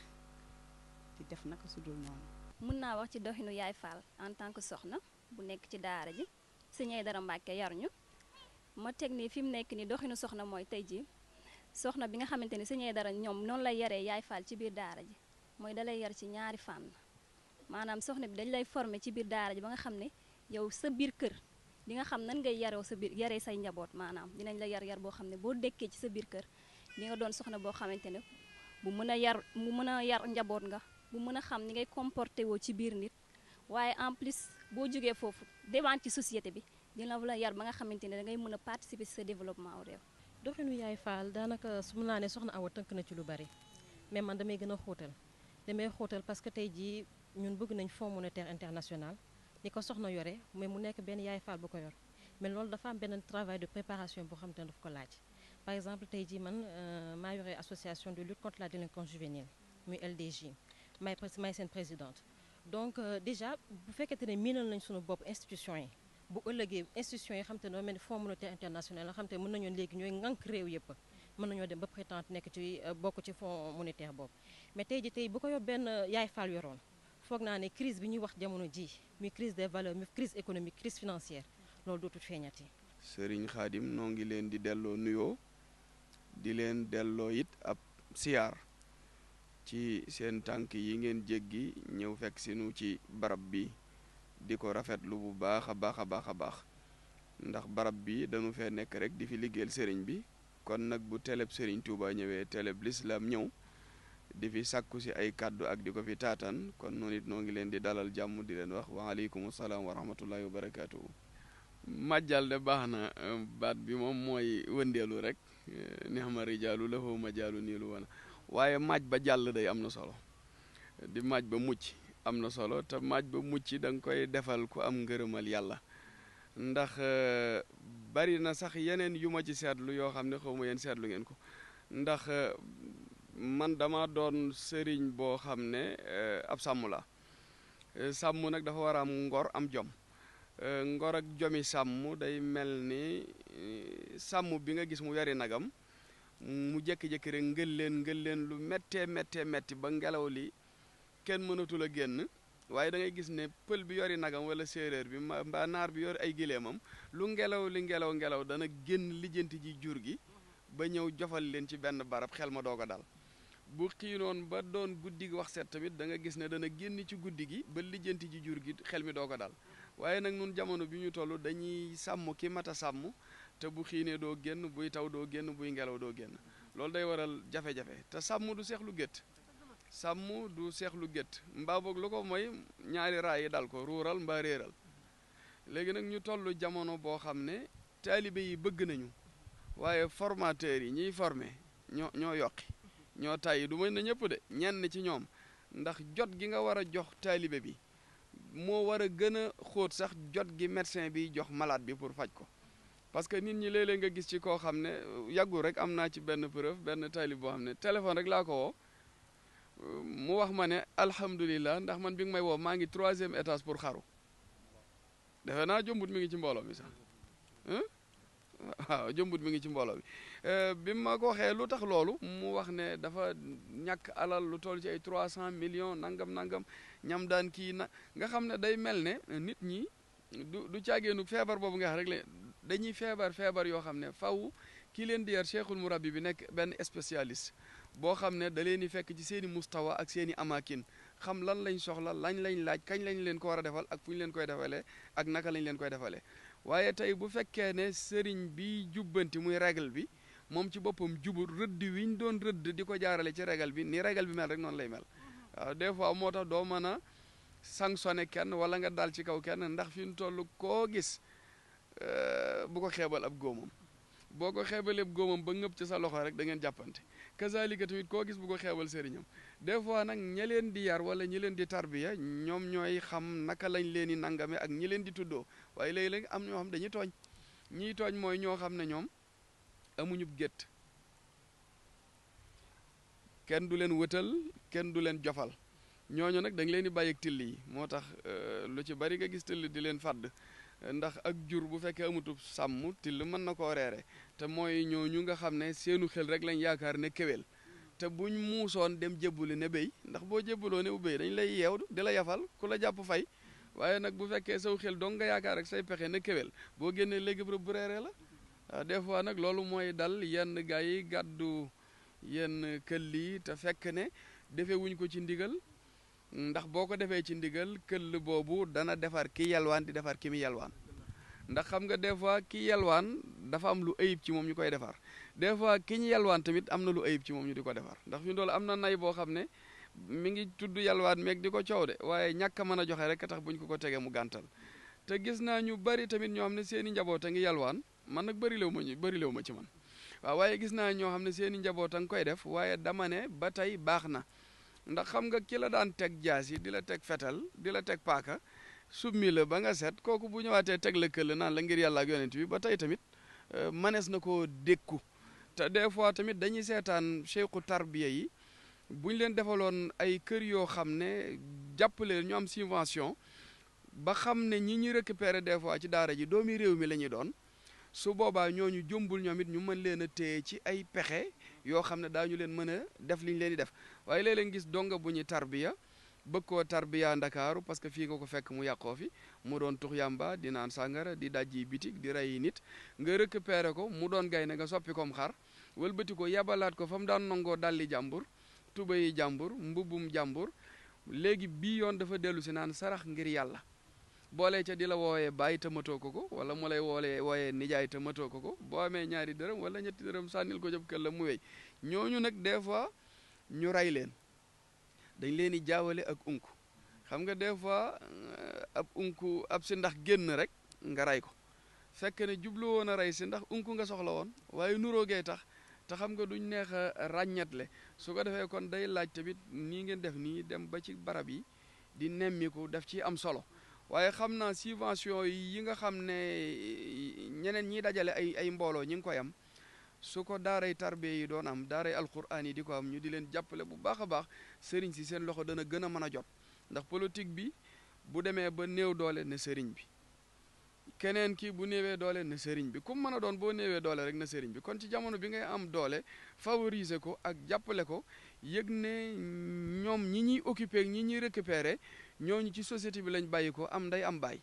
di def naka su dul noonu mën naa wax ci doxinu yaay Fall en tant que soxna bu nekk ci daara ji sëñ Aïdara Mbacké yar ñu ma teg ni fi mu nekk ni doxinu soxna mooy tey ji soxna bi nga xamante ni sëñ Aïdara ñoom noonu lay yaree yaay Fall ci biir daara ji mooy dalay yar ci ñaari fànn maanaam soxna bi dañ lay former ci biir daara ji ba nga xam ne yow sa biir kër di nga xam nan ngay yaroo sa biir yaree say njaboot maanaam dinañ la yar yar boo xam ne boo dekkee ci sa biir kër di nga doon soxna boo xamante ne bu mën a yar bu mën a yar njaboot nga bu mën a xam ni ngay comporté woo ci biir nit waaye en plus boo jógee foofu devant ci société bi dina la yar ba nga xamante ne dangay mën a participer ci sa développement réew. doxinu yaay Fall daanaka su mun naa ne soxna Awa tënk na ci lu bari mais man damay gën a xóotal damay xóotal parce que tey jii ñun bëgg nañ fonds monétaire international ni ko soxna yore mais mu nekk benn yaay Fall bu ko yor mais loolu dafa am benn travail de préparation boo xam te ne daf ko laaj par exemple tey jii man maa yore association de lutte contre la délinquance juvénile muy LDJ may may seen présidente donc déjà bu fekkente ne miinal nañ suñu bopp institution yi bu ëllëgee institution yi xam te ne mel ni fonds monétaire international nga xam te mën nañoo léegi ñooy ŋànk réew yëpp mën nañoo dem ba prétendre nekk ci bokk ci fonds monétaire boobu mais tey ji tey bu ko yor benn yaay Fall yoroon foog naa ne crise bi ñuy wax jamono ji muy crise des valeurs muy crise économique crise financière loolu dootul feeñati Sëriñ Xaadim noo ngi leen di delloo nuyoo di leen delloo it ab siyaar ci seen tànk yi ngeen jéggi ñëw fekk sinu ci barab bi di ko rafetlu bu baax a baax a baax a baax ndax barab bi dañu fee nekk rek di fi liggéeyal sëriñ bi kon nag bu teleb sëriñ Touba ñëwee teleb lislaam ñëw di fi sàkku si ay kàddu ak di ko fi taatan kon noonu it noo ngi leen di dalal jàmm di leen wax waaleykum salaam wa rahmatullahi wa barakaatuhu majjal de baax na baat bi moom mooy wëndeelu rek neex ma rijaalu la foo ma jaalu niilu wana waaye maaj ba jàll day am na solo di maaj ba mucc am na solo te maaj ba mucc da nga koy defal ku am ngërëmal yàlla ndax bari na sax yeneen yu ma ci seetlu yoo xam ne xaw ma yéen seetlu ngeen ko ndax man dama doon sëriñ boo xam ne ab sàmm la sàmm nag dafa war a am ngor am jom ngor ak jomi sàmm day mel ni sàmm bi nga gis mu yari nagam mu jékki-jékki rek ngël leen ngël leen lu méttee méttee métti ba ngelaw li kenn mënatul a génn waaye da ngay gis ne pël bi yori nagam wala séeréer bi mbaa naar bi yor ay gileemam lu ngelaw li ngelaw ngelaw dana génn lijjanti ji jur gi ba ñëw jofal leen ci benn barab xel ma doog a dal bu xiinoon ba doon guddi gi wax set tamit da nga gis ne dana génn ci guddi gi ba lijjanti ji jur gi xel mi doog a dal waaye nag nun jamono bi ñu toll dañuy sàmm ki mat a sàmm te bu xiinee doo génn buy taw doo génn buy ngelaw doo génn loolu day waral jafe-jafe te sàmm du seexlu gétt sàmm du seexlu gétt mbaa boog lu ko mooy ñaari raay yi dal ko ruural mbaa réeral léegi nag ñu toll jamono boo xam ne taalibe yi bëgg nañu waaye formateurs yi ñiy formé ñoo ñoo yokki ñoo tàyyi du mën na ñëpp de ñenn ci ñoom ndax jot gi nga war a jox taalibe bi moo war a gën a xóot sax jot gi médecin bi jox malade bi pour faj ko parce que nit ñi léeg-léeg nga gis ci koo xam ne yàggul rek am naa ci benn preuve benn taalib boo xam ne téléphone rek laa ko woo mu wax ma ne alhamdulilah ndax man bi nga may woo maa ngi troisième étage pour xaru defe naa jombut mi ngi ci mbooloo mi sax waaw jombut mi ngi ci mbooloo bi bi ma ko waxee lu tax loolu mu wax ne dafa ñàkk alal lu toll ci ay trois cent millions nangam nangam ñam daan kii na nga xam ne day mel ne nit ñi du du caageenu feebar boobu nga xam rek le dañuy feebar feebar yoo xam ne faw kii leen di yar cheikhul murabbi bi nekk benn spécialiste boo xam ne da leen di fekk ci seen i mustawa ak seen i amakin xam lan lañ soxla lañ lañ laaj kañ lañ leen ko war a defal ak fu ñu leen koy defalee ak naka lañ leen koy defalee waaye tey bu fekkee ne sëriñ bi jubbanti muy règle bi moom ci boppam jubul rëdd wi ñu doon rëdd di ko jaarale ci règle bi ni règle bi mel rek noonu lay mel waaw des fois moo tax doo mën a sanctionné kenn wala nga dal ci kaw kenn ndax fi ñu toll koo gis bu ko xeebal ab góomam boo ko xeebalee ab góomam ba ngëpp ci sa loxo rek da ngeen jàppante kazalika tamit koo gis bu ko xeebal sëriñam des fois nag ña leen di yar wala ñi leen di tarbiya ñoom ñooy xam naka lañ leen di nangame ak ñi leen di tuddoo waaye léegi-léegi am ñoo xam dañuy tooñ ñiy tooñ mooy ñoo xam ne ñoom amuñu gétt kenn du leen wëtal kenn du leen jofal ñooñu nag da nga leen di bàyyi ak till yi moo tax lu ci bari nga gis till di leen fàdd ndax ak jur bu fekkee amutub sàmm till mën na koo reere te mooy ñooñu nga xam ne seenu xel rek lañ yaakaar ne kéwél te buñ muusoon dem jébbuli ne béy ndax boo jébbaloo ne bu béy dañ lay yeew di la yafal ku la jàpp fay waaye nag bu fekkee saw xel dong nga yaakaar rek say pexe ne kéwél boo génnee léegi bu bu reeree la waaw des fois nag loolu mooy dal yenn gaa yi gàddu yenn këll yi te fekk ne defee wuñ ko ci ndigal ndax boo ko defee ci ndigal këll boobu dana defar ki yalwaan di defar ki mi yalwaan ndax xam nga des fois ki yalwaan dafa am lu ayib ci moom ñu koy defar des fois ki ñu yalwaan tamit am na lu ayib ci moom ñu di ko defar ndax fi mu dool am na nay boo xam ne mi ngi tudd yalwaan meeg di ko coow de waaye ñàkk a mën a joxe rek tax buñ ko ko tegee mu gàntal te gis naa ñu bari tamit ñoo xam ne seen i njaboot a ngi yalwaan man nag bëri lew ma ñu bëri lew ma ci man waaw waaye gis naa ñoo xam ne seen i njaboot a ngi koy def waaye dama ne ba tey baax na ndax xam nga ki la daan teg jaas yi di la teg fetal di la teg paaka summi la ba nga set kooku bu ñëwaatee teg la këll naan la ngir yàlla ak yonent bi ba tey tamit manees na koo dékku te des fois tamit dañuy seetaan cheikhu tarbiya yi bu ñu leen defaloon ay kër yoo xam ne jàppale ñu am subvention ba xam ne ñi ñuy récupérer des fois ci daara ji doomi réew mi la ñuy doon su boobaa ñooñu jombul ñoom it ñu mën leen a téye ci ay pexe yoo xam ne daañu leen mën a def li ñu leen di def waaye léeg-léeg gis donga bu ñuy tarbiya bëgg koo tarbiya ndakaaru parce que fii nga ko fekk mu yàqoo fi mu doon tux yàmba di naan sàngara di dajji bitig di rey nit nga récupérer ko mu doon gaynde nga soppi kom xar wëlbati ko yabalaat ko fa mu daan nangoo dalli jàmbur tubayi jàmbur mbubbum jàmbur léegi bii yoon dafa dellu si naan sarax ngir yàlla boolee ca di la wooyee bàyyi te matoo ko ko wala mu lay woolee wooyee nijaay te matoo ko ko boo amee ñaari dërëm wala ñetti dërëm sànnil ko jëb kël la mu wéy ñooñu nag des fois ñu rey leen dañ leen di jaawale ak unku xam nga des fois ab unku ab si ndax génn rek nga rey ko fekk ne jublu woon a rey si ndax unku nga soxla woon waaye nuroogee tax te xam nga duñ neex a ràññatle su ko defee kon day laaj tamit nii ngeen def nii dem ba ci barab yi di nemmiku def ci am solo waaye xam naa subvention yi nga xam ne ñeneen ñi dajale ay ay mbooloo ñi ngi koy am su ko daaray tarbe yi doon am daaray alquran yi di ko am ñu di leen jàppale bu baax a baax sëriñ si seen loxo dana gën a mën a jot ndax politique bi bu demee ba néew doole ne sëriñ bi keneen ki bu néewee doole na sëriñ bi comme mën a doon boo néewee doole rek na sëriñ bi kon ci jamono bi ngay am doole favoriser ko ak jàppale ko yëg ne ñoom ñi ñuy occupé ak ñi ñuy récupérer ñooñu ci société bi lañ bàyyi ko am nday am baay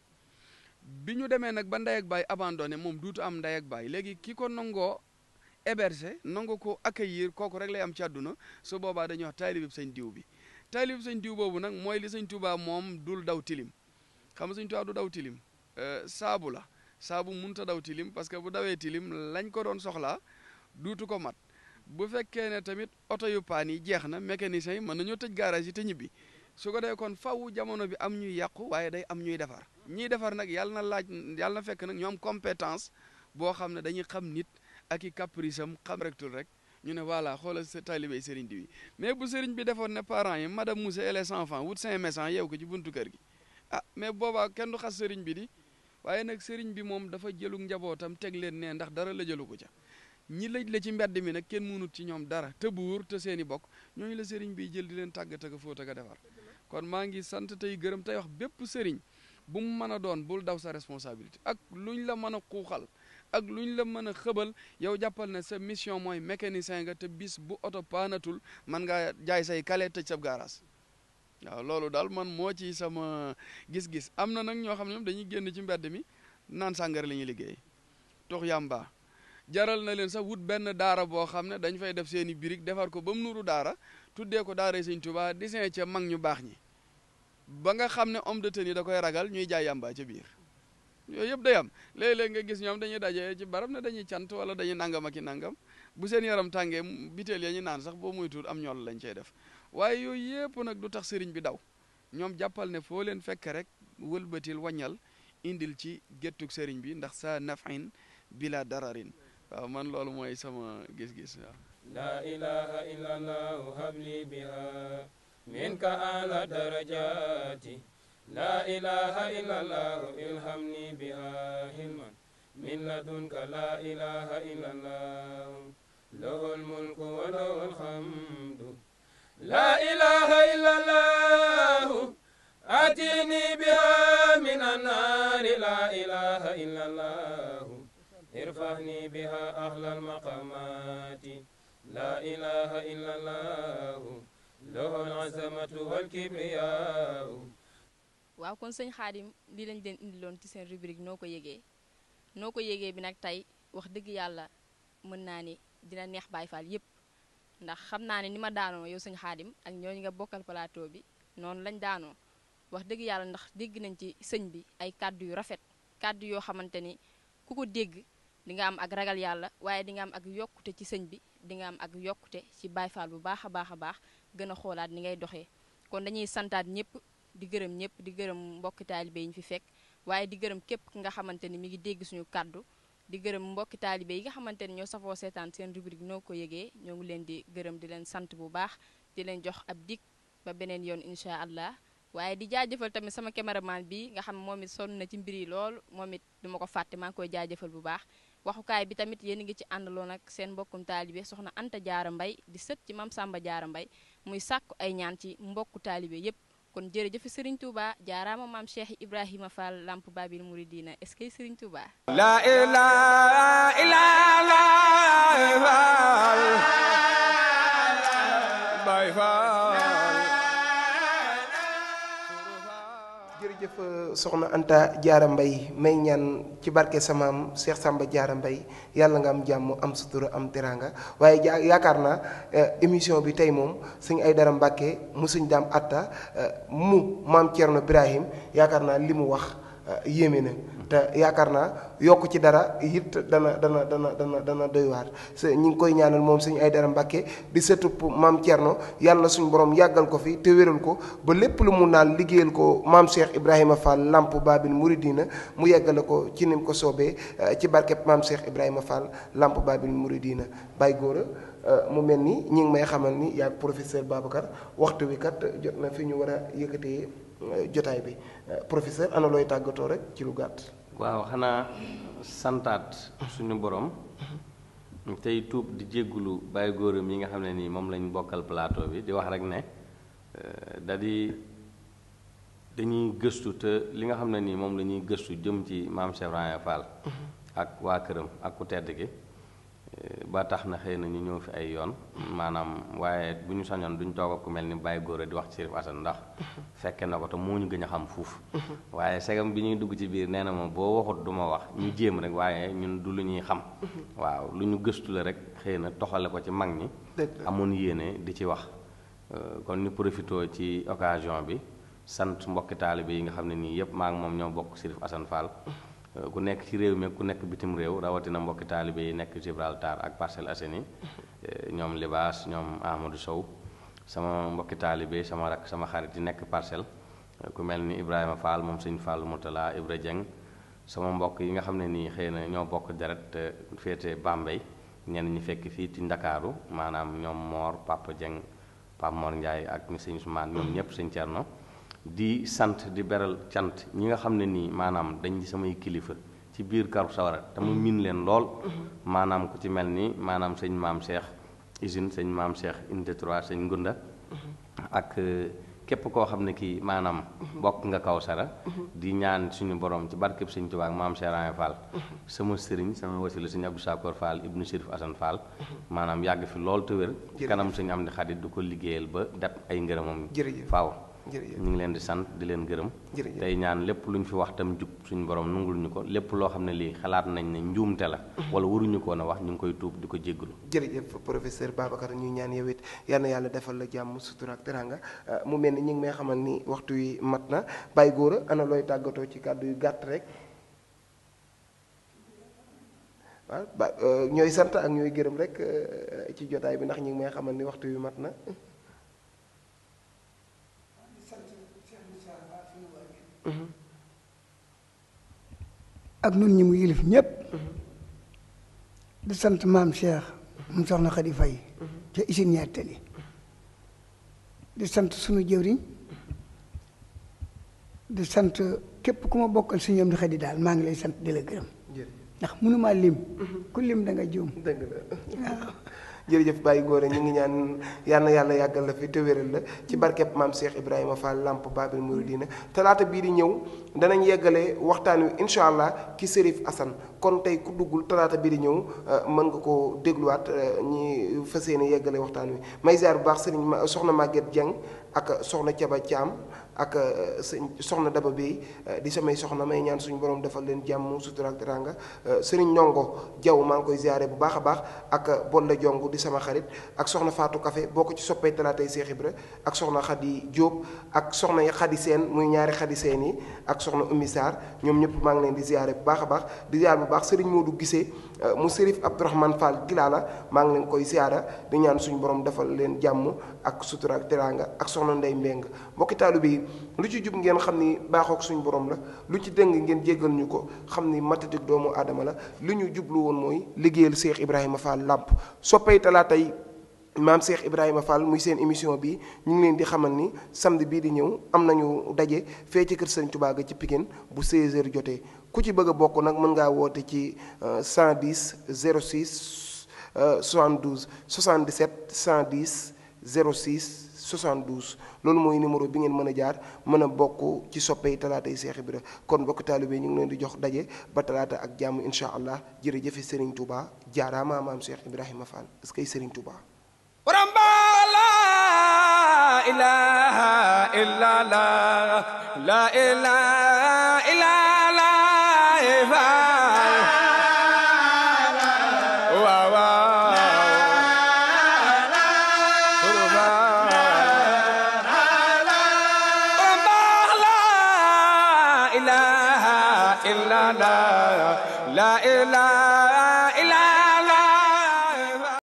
bi ñu demee nag ba ndey ak baay abandonné moom duutu am ndey ak baay léegi ki ko nangoo héberger nangu ko accueillir kooku rek lay am ci àdduna su boobaa dañuy wax taalib sëñ diw bi taalib sëñ diw boobu nag mooy li sëñ Tuubaa moom dul daw tilim xam nga sëñ Tuubaa du daw tilim saabu la saabu munta daw tilim parce que bu dawee tilim lañ ko doon soxlaa duutu ko mat bu fekkee ne tamit oto yu paan yi jeex na mécanicien yi mën nañoo tëj garage yi te ñibbi su ko dee kon faw jamono bi am ñuy yàqu waaye day am ñuy defar ñiy defar nag yàlla na laaj yàlla na fekk nag ñu am compétence boo xam ne dañuy xam nit ak i caprice am xam rektul rek ñu ne voilà xoolal sa talibé sëriñ di wi mais bu sëriñ bi defoon ne parents yi madame Moussa et les enfants wut cinq méchants yeew ko ci buntu kër gi ah mais boobaa kenn du xas sëriñ bi di waaye nag sëriñ bi moom dafa jëlu njabootam teg leen ne ndax dara la jëlu ko ca ñi lëj la ci mbedd mi nag kenn mënut ci ñoom dara te buur te seen i bokk ñooñu la sëriñ bi jël di leen tàggat ak a fóot ak a defar kon maa ngi sant tey gërëm tey wax bépp sëriñ bu mu mën a doon bul daw sa responsabilité ak luñ la mën a xuuxal ak luñ la mën a xëbal yow jàppal ne sa mission mooy mécanicien nga te bis bu oto paanatul man ngaa jaay say kale tëj sab garage waaw loolu daal man moo ci sama gis-gis am na nag ñoo xam ne ñoom dañuy génn ci mbedd mi naan sàngara la ñuy liggéey tux yàmba jaral na leen sax wut benn daara boo xam ne dañ fay def seen i birig defar ko ba mu nuru daara tuddee ko daara Sëñ Tuubaa disin ca mag ñu baax ñi ba nga xam ne homme de tenue da koy ragal ñuy jaay yàmba ca biir yooyu yëpp day am léeg-léeg nga gis ñoom dañuy daje ci barab ne dañuy cant wala dañuy nangam ak i nangam bu seen yaram tàngee biteel ya ñu naan sax boo muy tuut am ñool lañ cey def waaye yooyu yëpp nag du tax sëriñ bi daw ñoom jàppal ne foo leen fekk rek wëlbatil waññal indil ci géttug sëriñ bi ndax sa nafin bila dararin waaw man loolu mooy sama gis-gis waaw لا إله إلا الله هب لي بها منك أعلى درجات لا إله إلا الله الهمني بها حلما من لدنك لا إله إلا الله له الملك وله الحمد لا إله إلا الله آتيني بها من النار لا إله إلا الله ارفعني بها أهل المقامات لا إله إلا الله له العزمة والكبرياء waaw kon sëñ xaadim lii lañ leen indiloon ci seen rubrique noo ko yëgee noo ko yëgee bi nag tey wax dëgg yàlla mën naa ni dina neex Baay Faal yépp ndax xam naa ne ni ma daanoo yow sëñ xaadim ak ñooñu nga bokkal plateau bi noonu lañ daanoo wax dëgg yàlla ndax dégg nañ ci sëñ bi ay kàddu yu rafet kàddu yoo xamante ni ku ko dégg di nga am ak ragal yàlla waaye di nga am ak yokkute ci sëñ bi di nga am ak yokkute ci Baay Faal bu baax a baax a baax gën a xoolaat ni ngay doxee kon dañuy santaat ñëpp di gërëm ñëpp di gërëm mbokki taalibe yi ñu fi fekk waaye di gërëm képp ki nga xamante ni mi ngi dégg suñu kàddu di gërëm mbokki taalibe yi nga xamante ni ñoo safoo seetaan seen rubrique noo ko yëgee ñoo ngi leen di gërëm di leen sant bu baax di leen jox ab dig ba beneen yoon incha allah waaye di jaajëfal tamit sama caméraman bi nga xam moom it sonn na ci mbir yi lool moom it duma ko fàtte maa ngi koy jaajëfal bu baax waxukaay bi tamit yéen a ngi ci àndaloon ak seen mbokkum taalibe soxna Anta Jaara Mbay di sët ci Mam Samba Jaara Mbay muy sàkku ay ñaan ci mbokku taalibe yépp kon jërëjëf Serigne Touba jaaraama maam Cheikh Ibrahima Fall Lamp Babil Mouridina est-ce que Serigne Touba. La ilaha illallah Baay Faal jërëjëf soxna Anta Diarra Mbaye may ñaan ci barke samaam Cheikh Samba Diarra Mbaye yàlla nga am jàmm am sutura am teranga waaye ja yaakaar naa émission bi tey moom sëñ Aydara Mbàkke mu sëñ daam atta mu maam Thierno Ibrahim yaakaar naa li mu wax yéeme na te yaakaar naa yokk ci dara it dana dana dana dana dana doy waar ñi ngi koy ñaanal moom sëñ Aydara Mbàkke di sëtub maam Thierno yàlla suñu borom yàggal ko fi te wéral ko ba lépp lu mu naal liggéeyal ko maam Cheikh Ibrahima Fall Lamp Babil Mouridina mu yeggale ko ci nim ko soobee ci barkeb maam Cheikh Ibrahima Fall Lamp Babil Mouridina Baye Gora mu mel ni ñi ngi may xamal ni yaag professeur Babacar waxtu wi kat jot na fi ñu war a yëkkatee jotaay bi professeur ana looy tàggatoo rek ci lu gàtt. waaw xanaa santaat suñu borom tey tuub di jéggulu bàyyi góoram yi nga xam ne nii moom lañ bokkal plateau bi di wax rek ne da di dañuy gëstu te li nga xam ne nii moom la ñuy gëstu jëm ci maam Cheikh Ibrahima Fall ak waa këram ak ku tedd gi ba tax na xëy na ñu ñëw fi ay yoon maanaam waaye bu ñu sañoon duñ toog ak ku mel ni Baye Gora di wax ci Chérif Assane ndax fekke na ko te moo ñu gën a xam fuuf waaye segam bi ñuy dugg ci biir nee na ma boo waxut du ma wax ñu jéem rek waaye ñun du lu ñuy xam waaw lu ñu gëstu la rek xëy na toxale ko ci mag ñi amoon yéene di ci wax kon ñu profité ci occasion bi sant mbokki taalibe yi nga xam ne nii yëpp maa ngi moom ñoo bokk Chérif Assane Fall ku nekk ci réew mi ku nekk bitim réew rawatina mbokki taalibe yi nekk Gibraltar ak Parcelles Assainies ñoom Libaas ñoom Amadou Sow sama mbokki taalibe sama rak sama xarit yi nekk parcelle ku mel ni Ibrahima Fall moom sëñ Fall Moutala Ibra Dieng sama mbokk yi nga xam ne nii xëy na ñoo bokk deret te féete Bambey ñenn ñi fekk fii ci Ndakaaru maanaam ñoom Mor Papa Dieng Papa Mor Ndiaye ak mi sëñ Ousmane ñoom ñëpp sëñ Thierno di sant di beral cant ñi nga xam ne nii maanaam dañ di samay kilifa ci biir karu sawara te mu miin leen lool maanaam ku ci mel ni maanaam sëñ maam Cheikh usine sëñ maam Cheikh unité 3 sëñ Ngunda ak képp koo xam ne kii maanaam bokk nga kaw sara di ñaan suñu borom ci barkeb sëñ Tuubaa ak maam Cheikh Ibrahima Fall sama sëriñ sama wasila sëñ Abdou Sakor Fall ibnu Chérif Assane Fall maanaam yàgg fi lool te wér ci kanam sëñ am di xarit du ko liggéeyal ba def ay ngërëmam faaw ñu ngi leen di sant di leen gërëm tey ñaan lépp lu ñu fi wax tam jub suñu borom nungul ñu ko lépp loo xam ne lii xalaat nañ ne njuumte la wala waruñu ko na wax ñu ngi koy tuub di ko jéggalu jërëjëf professeur Babacar ñu ñaan yow it yal na yàlla defal la jàmm sutura ak teranga mu mel ni ñu ngi may xamal ni waxtu wi mat na Baye Gora ana looy tàggatoo ci kàddu yu gàtt rek waaw ba ñooy sant ak ñooy gërëm rek ci jotaay bi ndax ñu ngi may xamal ni waxtu wi mat na ak nun ñi mu yilif ñépp di sant maam Cheikh mu soxna Xadi Fay ca usine ñaar tali di sant sunu jëwriñ di sant képp ku ma bokkal si ñoom di xadi daal maa ngi lay sant di la gërëm ndax mënumaa lim ku lim da nga juum dëgg la jërëjëf Baye Gora ñu ngi ñaan yal na yàlla yàggal la fi te wéral la ci barkeb maam Cheikh Ibrahima Fall Lamp Babil Mouridina talaata bii di ñëw danañ yeggale waxtaan wi incha allah ki Chérif Assane kon tey ku duggul talaata bii di ñëw mën nga koo dégluwaat ñi fas yéene yeggale waxtaan wi may ziar bu baax sëriñ ma soxna Maguette Dieng ak soxna Thiaba Thiam ak sëñ soxna Daba Bey di samay soxna may ñaan suñu borom defal leen jàmm sutura ak teranga sëriñ Ndongo Jaw maa ngi koy ziare bu baax a baax ak Bolle Jong di sama xarit ak soxna Fatou Café boo ko ci soppee talaatay Seex Ibra ak soxna Xadi Jóob ak soxna Xadi Seen muy ñaari Xadi Seen yi ak soxna Ummi Sarr ñoom ñëpp maa ngi leen di ziare bu baax a baax di ziare bu baax sëriñ Modou Gisee mu sërif Abdourahmane Fall Gilaala maa ngi leen koy ziara di ñaan suñu borom defal leen jàmm ak sutura ak teranga ak soxna Ndey Mbeng mbokki taalibe yi lu ci jub ngeen xam ni baaxook suñu borom la lu ci dëng ngeen jéggal ñu ko xam ni matatik doomu aadama la li ñu jublu woon mooy liggéeyal Cheikh Ibrahima Fall làmp soppay talaata yi maam Cheikh Ibrahima Fall muy seen émission bi ñu ngi leen di xamal ni samedi bii di ñëw am nañu daje fee ci kër Sëñ Tuubaa ga ci Pikine bu 16h jotee ku ci bëgg a bokk nag mën ngaa woote ci 110 06 72 77 110 06 72 loolu mooy numéro bi ngeen mën a jaar mën a bokk ci soppey talaata yi Seex Ibra kon bokk taalibe ñu ngi leen di jox daje ba talaata ak jàmm incha allah jërëjëfe Serigne Touba jaaraama maam Cheikh Ibrahima Fall est-ce que Serigne Touba. إله إلا الله لا إله إلا الله واو لا إله إلا الله لا إله